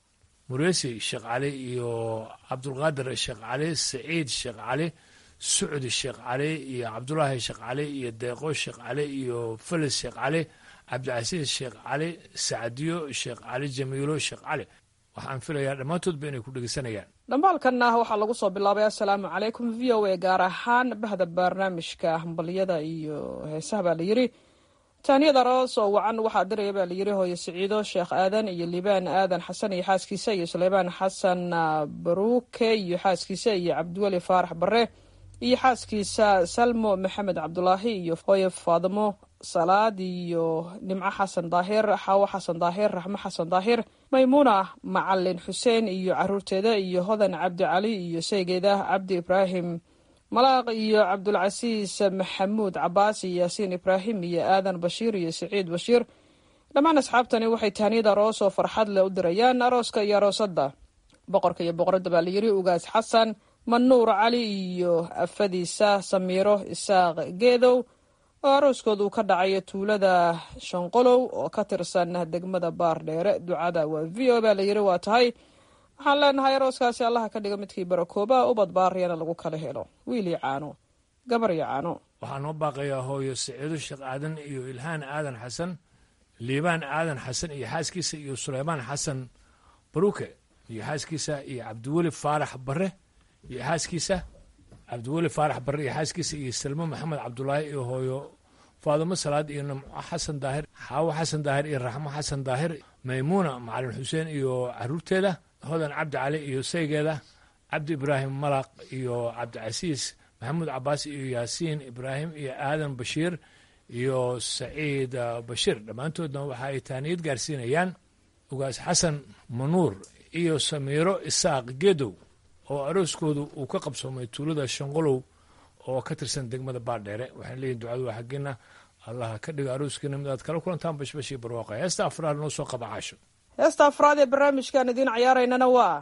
muresi sheekh cali iyo cabdulqaadir sheekh cali saciid sheekh cali sucdi sheekh cali iyo cabdulaahi sheekh cali iyo deeqo sheekh cali iyo felis sheekh cali cabdicasiis sheekh cali sacdiyo sheekh cali jamiilo sheekh cali waxaan filayaa dhammaantoodba inay ku dhegeysanayaan
dhambaalkanna waxaa lagu soo bilaabay assalaamu calaykum v o a gaar ahaan bahda barnaamijka hambaliyada iyo heesaha baa layidhi taaniyada aroos oo wacan waxaa diraya baa layidhi hooyo siciido sheekh aadan iyo liibaan aadan xasan iyo xaaskiisa iyo suleymaan xasan baruuke iyo xaaskiisa iyo cabdiweli faarax bare iyo xaaskiisa salmo maxamed cabdulaahi iyo hooyo faadimo salaad iyo nimco xasan daahir xaawo xasan daahir raxmo xasan daahir maymuuna macalin xuseen iyo caruurteeda iyo hodan cabdi cali iyo saygeeda cabdi ibraahim malaaq iyo cabdulcasiis maxamuud cabaas iyo yaasiin ibraahim iyo aadan bashiir iyo siciid bashiir dhammaan asxaabtani waxay taaniyada aroos oo farxad leh u dirayaan arooska iyo aroosadda boqorka iyo boqoradda baa layidhi ugaas xasan manuur cali iyo afadiisa samiiro isaaq geedow oo arooskoodu ka dhacayo tuulada shanqolow oo ka tirsan degmada baardheere ducada waa v o baa layidhi waa tahay waxaan leenahay arooskaasi allaha ka dhiga midkii barakooba ubad baariyana lagu kala helo wiil iyo caano gabar iyo caano
waxaa noo baaqayaa hooyo saciido sheekh aadan iyo ilhaan aadan xasan liibaan aadan xasan iyo xaaskiisa iyo suleymaan xasan baruuke iyo xaaskiisa iyo cabdiweli faarax bare iyo xaaskiisa cabdiweli faarax bare iyo xaaskiisa iyo salmo maxamed cabdulaahi iyo hooyo faadimo salaad iyo nimco xasan daahir xaawo xasan daahir iyo raxmo xasan daahir maymuuna macalin xuseen iyo caruurteeda hodan cabdi cali iyo saygeeda cabdi ibraahim malaq iyo cabdicasiis maxamuud cabaas iyo yaasiin ibraahim iyo aadan bashiir iyo saciid bashiir dhammaantoodna waxa ay taaniyad gaarsiinayaan ugaas xasan manuur iyo samiiro isaaq geedow oo arooskoodu uu ka qabsoomay tuulada shanqolow oo ka tirsan degmada baardheere waxaan leeyihin ducadu waa xaggeena allaha ka dhiga arooskiina mid aad kala kulantaan bashbashii barwaaqa heesta afraad noo soo qaba caasho
heesta afraad ee barnaamijkaan idiin cayaaraynana waa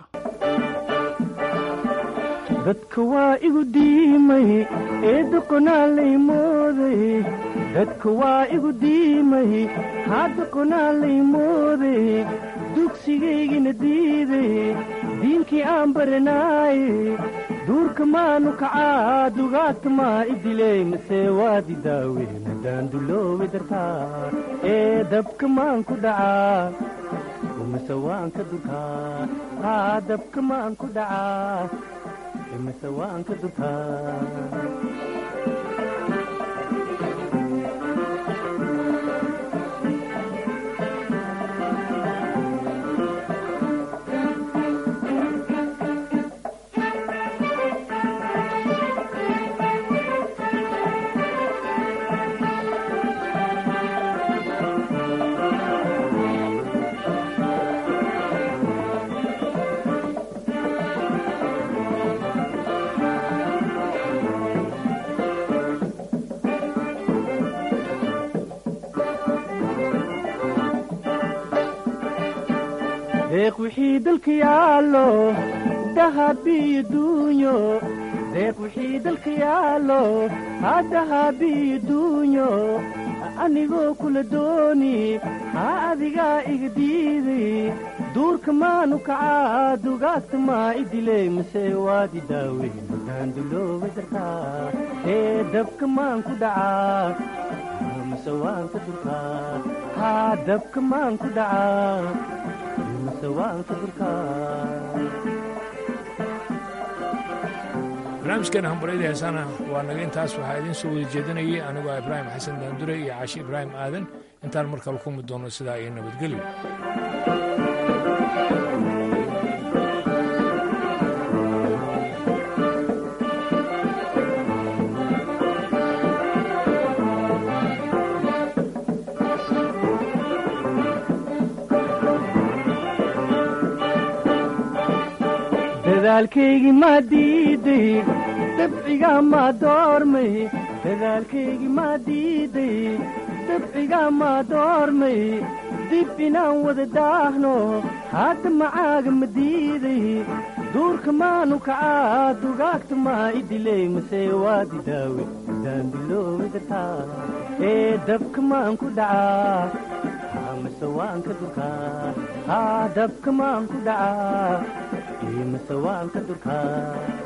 dadka waa igu diimay ee doqonaalay mooday dadka waa igu diimay haa doqonaalay mooday dugsigaygina diiday diinkii aan baranaaye duurka maanu kacaa dugaagta maa idiley mase waadi daaweyn haddaan duloobi dartaa ee dabka maan ku dhacaa imise waan ka durkaa haa dabka maan ku dhacaa imise waan ka durkaa deeq wixii dalka yaallo dahabiyo duunyo deeq wixii dalka yaallo ha dahabiyo duunyo anigoo kula dooni ha adigaa iga diiday duurka maanu kacaa dugaagta maa idiley mase waad i daaweyn daandulooba dartaa ee dabka maan ku dhacaa mase waan ka durkaa haa dabka maan ku dhacaa
barnaamijkeena hambaryada heesana waa naga intaas waxaa idiin soo wada jeedinayay anigoo ibraahim xasan daandure iyo caashi ibraahim aadan intaan mar kale kulmi doono sidaa iyo nabadgelyo
dadaalkaygii maa diiday dabcigaa maa doormay dadaalkaygii maa diiday dabcigaa maa doormay dib inaan wada daahno hadda macaaga ma diiday duurka maanu kacaa dugaagta maa idiley mase waad i daawe daandilooba dartaa ee dabka maan ku dhacaa mase waan ka durkaa haa dabka maan ku dhacaa mase waan ka durkaa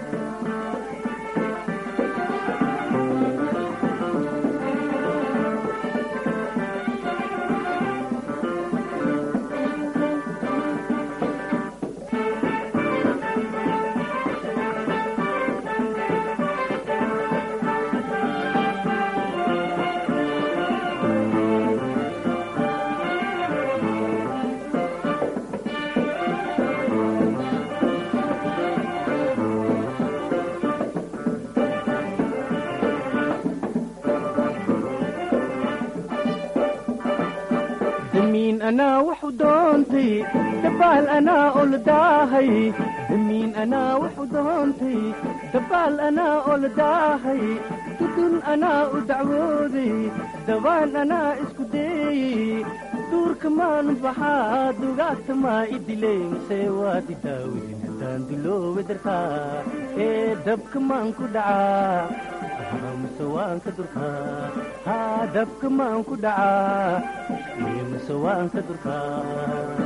damiin anaa waxu doontay dabaal anaa oo la daahay damiin anaa waxu doontay dabaal anaa oo la daahay dudun anaa u dacwooday dabaan anaa isku deeyey duurka maanu baxaa dugaagta maa idiley mase waad i daawey daandulooba dartaa ee dabka maan ku dhacaa mase waan ka durkaa haa dabka maan ku dhacaa mase waan ka durkaa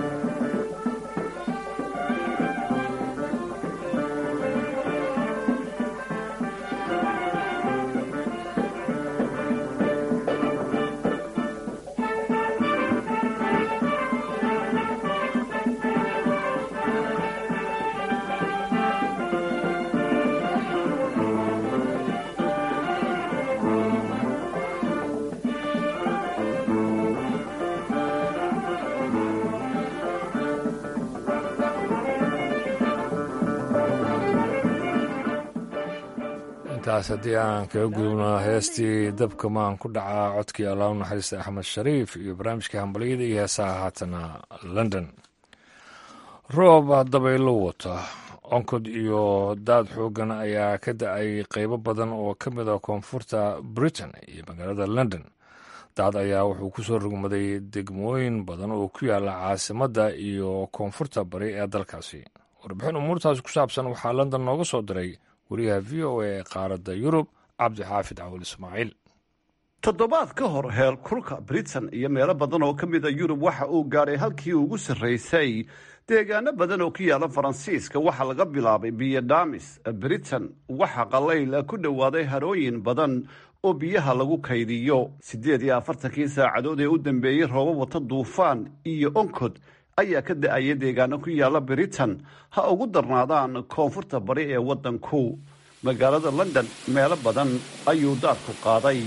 intaas haddii aan kaga gudubno heestii dabka maan ku dhacaa codkii allah u naxariista axmed shariif iyo barnaamijkii hambalyada iyo heesaha haatana london roob dabaylo wata onkod iyo daad xoogan ayaa ka da-ay qeybo badan oo ka mid a koonfurta britain iyo magaalada london daad ayaa wuxuu ku soo rugmaday degmooyin badan oo ku yaala caasimadda iyo koonfurta bari ee dalkaasi warbixin umuurtaasi ku saabsan waxaa london nooga soo diray wariyaha v o a ee qaaradda yurub cabdixaafid cawil ismaaciil
toddobaad ka hor heer kulka britain iyo meelo badan oo ka mid a yurub waxa uu gaadhay halkii ugu sarraysay deegaano badan oo ku yaala faransiiska waxaa laga bilaabay biyo dhaamis britain waxaa qalayl ku dhowaaday harooyin badan oo biyaha lagu kaydiyo siddeed iyo afartankii saacadood ee u dambeeyey roobo wata duufaan iyo onkod ayaa ka da-aya deegaano ku yaala britain ha ugu darnaadaan koonfurta bari ee waddanku magaalada london meelo badan ayuu daadku qaaday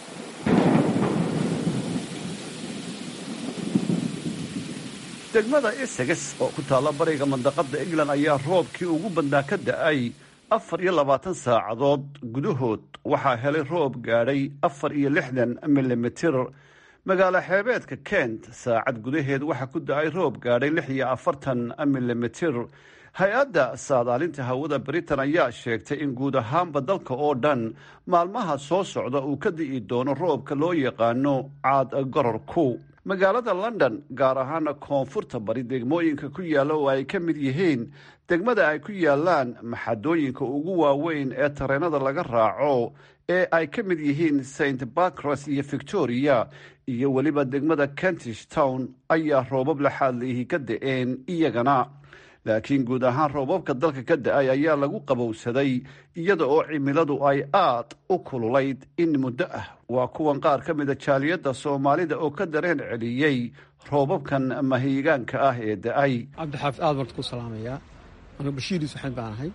degmada essex oo ku taalla bariga mandaqada england ayaa roobkii ugu badnaa ka da-ay afar iyo labaatan saacadood gudahood waxaa helay roob gaadhay afar iyo lixdan milimitir magaalo xeebeedka kent saacad gudaheed waxaa ku da-ay roob gaadhay lix iyo afartan milimitir hay-adda saadaalinta hawada britain ayaa sheegtay in guud ahaanba dalka oo dhan maalmaha soo socda uu ka di'i doono roobka loo yaqaano caad gororku magaalada london gaar ahaana koonfurta bari degmooyinka ku yaalla oo ay ka mid yihiin degmada ay ku yaallaan maxadooyinka ugu waaweyn ee tareenada laga raaco ee ay ka mid yihiin st barcras iyo victoria iyo weliba degmada kentish town ayaa roobab laxaadliihi ka da-een iyagana laakiin guud ahaan roobabka dalka ka da-ay ayaa lagu qabowsaday iyada oo cimiladu ay aad u kululayd in muddo ah waa kuwan qaar ka mida jaaliyadda soomaalida oo ka dareen celiyey roobabkan mahiigaanka ah ee da-ay
cabdixaafid aad baan ku salaamayaa anu bashiir yuusufxan baan ahay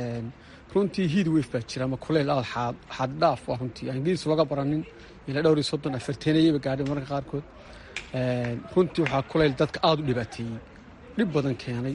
runtii hiid weyf baa jira ama kuleyl aad xaad xaaddhaaf waa runtii aan ingiriis looga baranin ilaa dhowr iyo soddon afarteenayaba gaadhay mararka qaarkood runtii waxaa kuleyl dadka aada u dhibaateeyey dhib badan keenay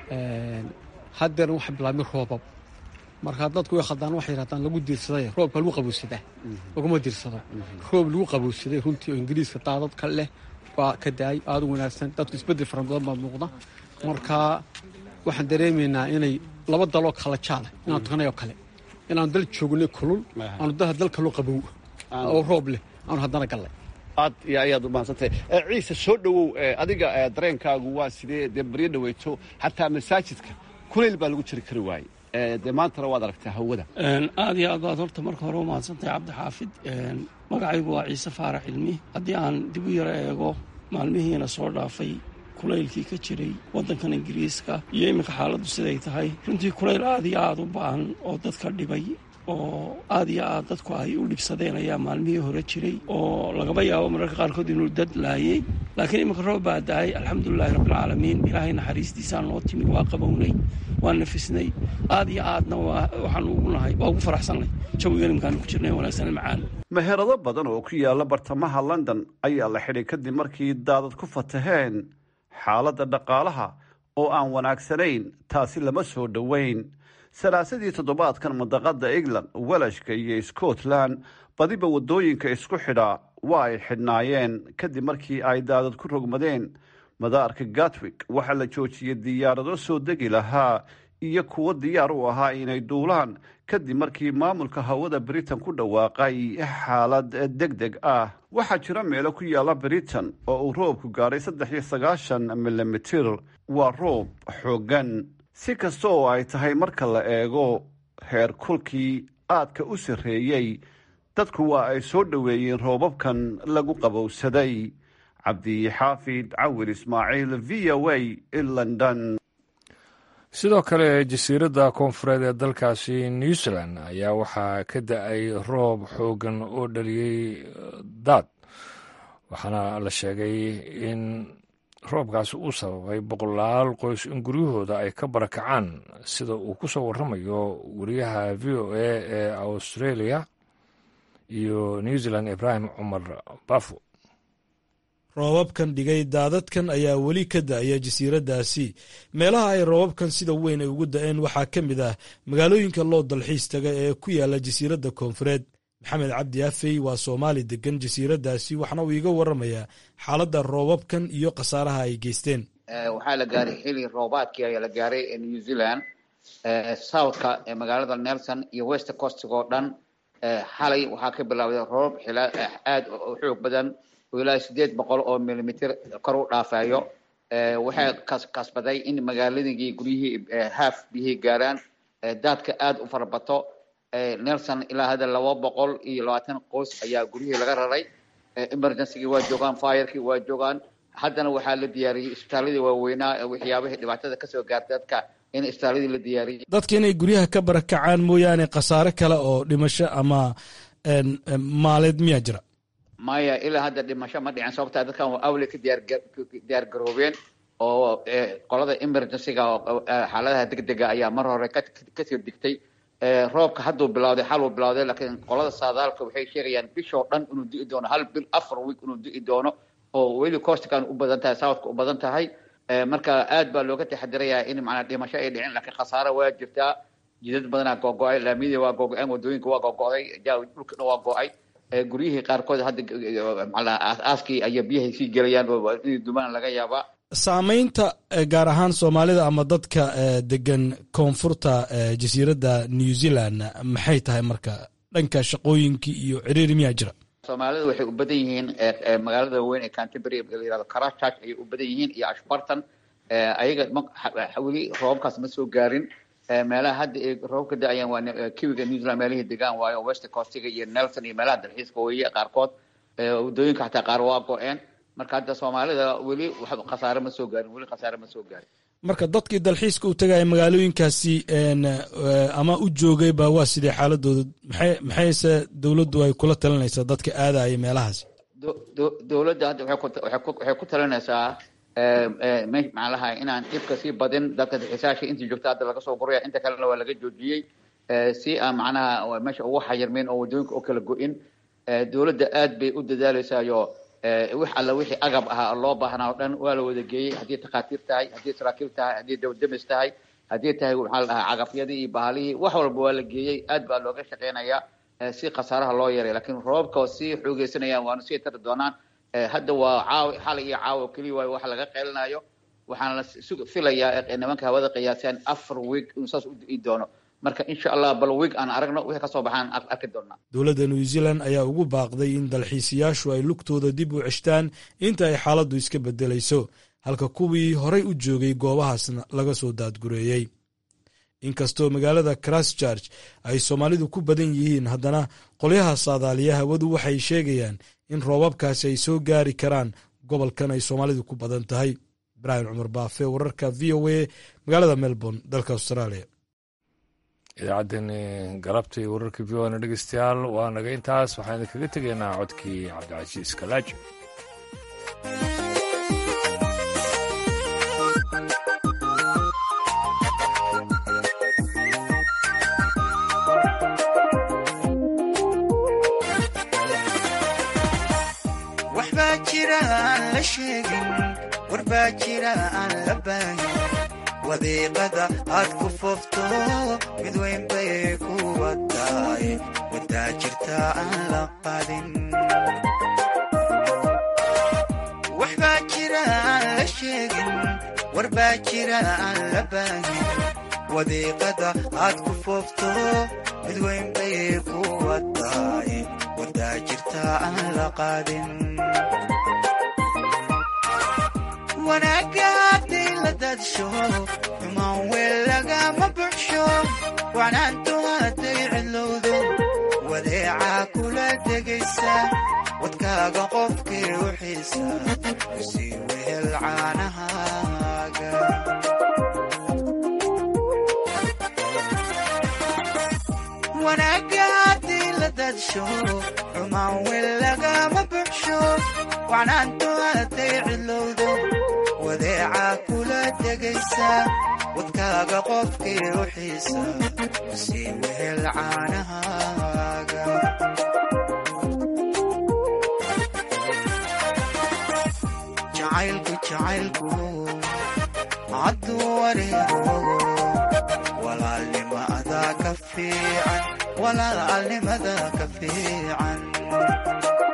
haddeerna waxa bilaabmay roobab markaa dadku way khaldaan waxay yidhahdaan lagu diirsaday roobka lagu qabowsadaa laguma diirsado roob lagu qabowsaday runtii oo ingiriiska daadad ka leh baa ka daayay aada u wanaagsan dadku isbeddel fara badan baa muuqda markaa waxaan dareemaynaa inay laba daloo kala jaala inaan tukanay oo kale inaanu dal joognay kulul aanu daha dal kaloo qabow oo roob leh aanu haddana gallay
aad iyo ayaad u mahadsantahay ciise soo dhowow adiga dareenkaagu waa sidee dee baryo dhaweyto xataa masaajidka kulayl baa lagu jiri kari waaye dee maantana waad aragtaa hawada
aad iyo aad baad horta marka hore u mahadsantahay cabdixaafid magacaygu waa ciise faarax cilmi haddii aan dib u yaro eego maalmihiina soo dhaafay kulaylkii ka jiray waddankan ingiriiska iyo iminka xaaladdu siday tahay runtii kulayl aad iyo aad u ba'an oo dadka dhibay oo aad iyo aad dadku ay u dhibsadeen ayaa maalmihii hore jiray oo lagaba yaabo mararka qaarkood inuu dad laayey laakiin iminka roob baa da-ay alxamdulilahi rabbilcaalamiin ilaahay naxariistiisaan noo timi waa qabownay waa nafisnay aad iyo aadna waxaanu ugu nahay waa ugu faraxsannay jawigan imkaanu ku jirnay wanaagsan macaan
meherado badan oo ku yaalla bartamaha london ayaa la xidhay kadib markii daadad ku fataheen xaaladda dhaqaalaha oo aan wanaagsanayn taasi lama soo dhoweyn salaasadii toddobaadkan mandaqada england welashka iyo scotland badiba waddooyinka isku xidha waa ay xidhnaayeen kadib markii ay daadad ku rogmadeen madaarka gatwick waxaa la joojiyey diyaarado soo degi lahaa iyo kuwo diyaar u ahaa inay duulaan kadib markii maamulka hawada britain ku dhawaaqay xaalad deg deg ah waxaa jira meelo ku yaalla britain oo uu roobku gaadhay saddex iyo sagaashan milimitir waa roob xooggan si kasta oo ay tahay marka la eego heer kulkii aadka u sarreeyey dadku waa ay soo dhoweeyeen roobabkan lagu qabowsaday cabdixaafid cawil ismaaciil v o a london
sidoo kale jasiiradda koonfureed ee dalkaasi new zealand ayaa waxaa ka da-ay roob xooggan oo dhaliyey daad waxaana la sheegay in roobkaasi uu sababay boqolaal qoys in guryahooda ay ka barakacaan sida uu ku soo warramayo wariyaha v o a ee australia iyo new zealand ibraahim cumar bafo
roobabkan dhigay daadadkan ayaa weli ka da-aya jasiiraddaasi meelaha ay roobabkan sida weyn ay ugu da-een waxaa ka mid ah magaalooyinka loo dalxiis taga ee ku yaala jasiiradda koonfureed maxamed cabdi afey waa soomaali degan jasiiraddaasi waxna uu iiga warramayaa xaaladda roobabkan iyo khasaaraha ay geysteen
waxaa la gaaray xili roobaadkii ayaa la gaaray ee new zealand southka ee magaalada nelson iyo west costiga oo dhan xalay waxaa ka bilowday roob xila aad u xoog badan oo ilaa sideed boqol oo milimitir kor u dhaafayo waxay kasbaday in magaaladii guryihii haaf biyihii gaaraan daadka aad u farabato nelson ilaa hadda laba boqol iyo labaatan qoys ayaa guryihii laga raray emergencygii waa joogaan firkii waa joogaan haddana waxaa la diyaariyey isbitaaladii waaweynaa waxyaabihii dhibaatada kasoo gaarta dadka in isbitaaladii la diyaariyey
dadka inay guryaha ka barakacaan mooyaane khasaare kale oo dhimasho ama maaleed miyaa jira
maya ilaa hadda dhimasho ma dhicin sababtaa dadkan waa awle ka diyaar diyaar garoobeen oo qolada emergencyga oo xaaladaha degdega ayaa mar hore kasii digtay roobka hadduu bilawday xaluu bilawday laakiin qolada saadaalka waxay sheegayaan bishoo dhan inuu di'i doono hal bil afar week inuu di'i doono oo weli coastkan u badan tahay southka u badan tahay marka aad baa looga taxadirayaa in macnaa dhimasho ay dhicin laakiin khasaare waa jirtaa jidad badanaa googo-ay laamiyadii waa googo-een wadooyinka waa googo-day dhulka dhan waa go-ay guryihii qaarkood hadda macnaa aaskii ayaa biyahay sii gelayaan oo inay dumaan laga yaabaa
saamaynta gaar ahaan soomaalida ama dadka degan koonfurta jasiiradda new zealand maxay tahay marka dhanka shaqooyinkii iyo ciriiri miyaa jira
soomaalida waxay u badan yihiin magaalada weyn ee canterbury la yirahdo christchurch ayay u badan yihiin iyo ashbarton ayaga weli roobabkaas ma soo gaarin meelaha hadda ay roobka da-ayaan waa kiwiga new zealand meelihii degaan waayo west coastiga iyo nelson iyo meelaha dalxiiska weeye qaarkood wadooyinka xataa qaar waa go-een marka hadda soomaalida weli khasaare ma soo gaarin weli khasaare ma soo gaarin
marka dadkii dalxiiska u tagaya magaalooyinkaasi ama u joogay ba waa sidee xaaladooda maxay maxayse dowladdu ay kula talinaysaa dadka aadaya meelahaasi
dowladda hadda waxay ku talinaysaa macnaha inaan dhibka sii badin dadka dalxiisaasha intii joogta hadda laga soo guraya inta kalena waa laga joojiyey si aan macnaha meesha ugu xayirmin oo wadooyinka u kala go-in dowladda aad bay u dadaaleysayo wix alla wixii agab ahaa loo baahnaa o dhan waa la wada geeyey haddii takhaatiir tahay haddii saraakiil tahay haddii dawdemis tahay haddii tahay maxaa la dhahaa cagafyadii iyo bahalihii wax walba waa la geeyey aad baa looga shaqeynayaa si khasaaraha loo yaray laakiin roobka sii xoogeysanayaan waanu sii tari doonaan hadda waa caawi xalay iyo caawo keliya waayo wax laga qeylinayo waxaana la filayaa nimanka hawada qiyaasaan afar week inuu saas u di'i doono marka insha allah bal week aan aragno wixii kasoo baxaan arki doonaa
dowladda new zealand ayaa ugu baaqday in dalxiisayaashu ay lugtooda dib u ceshtaan inta ay xaaladdu iska beddelayso halka kuwii horay u joogay goobahaasna laga soo daadgureeyey inkastoo magaalada christchurch ay soomaalidu ku badan yihiin haddana qolyaha saadaaliya hawadu waxay sheegayaan in roobabkaasi ay soo gaari karaan gobolkan ay soomaalidu ku badan tahay ibraahim cumar baafe wararka v o a magaalada melbourne dalka australia
idaacaddeenni galabtii wararka v o na dhegeystayaal waa naga intaas waxaan idinkaga tegaynaa codkii cabdicasiis kalaaji
waxbaa jira aan la sheegin warbaa jira aan la baahin wadiiqada aad ku foofto mid weyn bay kuwa tahay wadaa jirta aan la qadin waxbaa jira aan la sheegin warbaa jira aan la baahin wadiiqada aad ku foofto mid weyn bay kuwa tahay wadaa jirta aan la qadin wanaagga hadday la daadsho xumaan weel lagama buxsho wacnaantu hadday cidlowdo wadeecaa kula tegaysa wadkaaga qofkii u xiisa kusii wehel caanahaaga wanaagga hadday la daadsho xumaan weel lagama buxsho wacnaantu hadday cidlowdo wadeecaa kula tegaysa wadkaaga qofkii u xiisa sii wehel caanahaaga jacaylku jacaylku hadduu wareego walaalnimada ka fiican walaalnimada ka fiican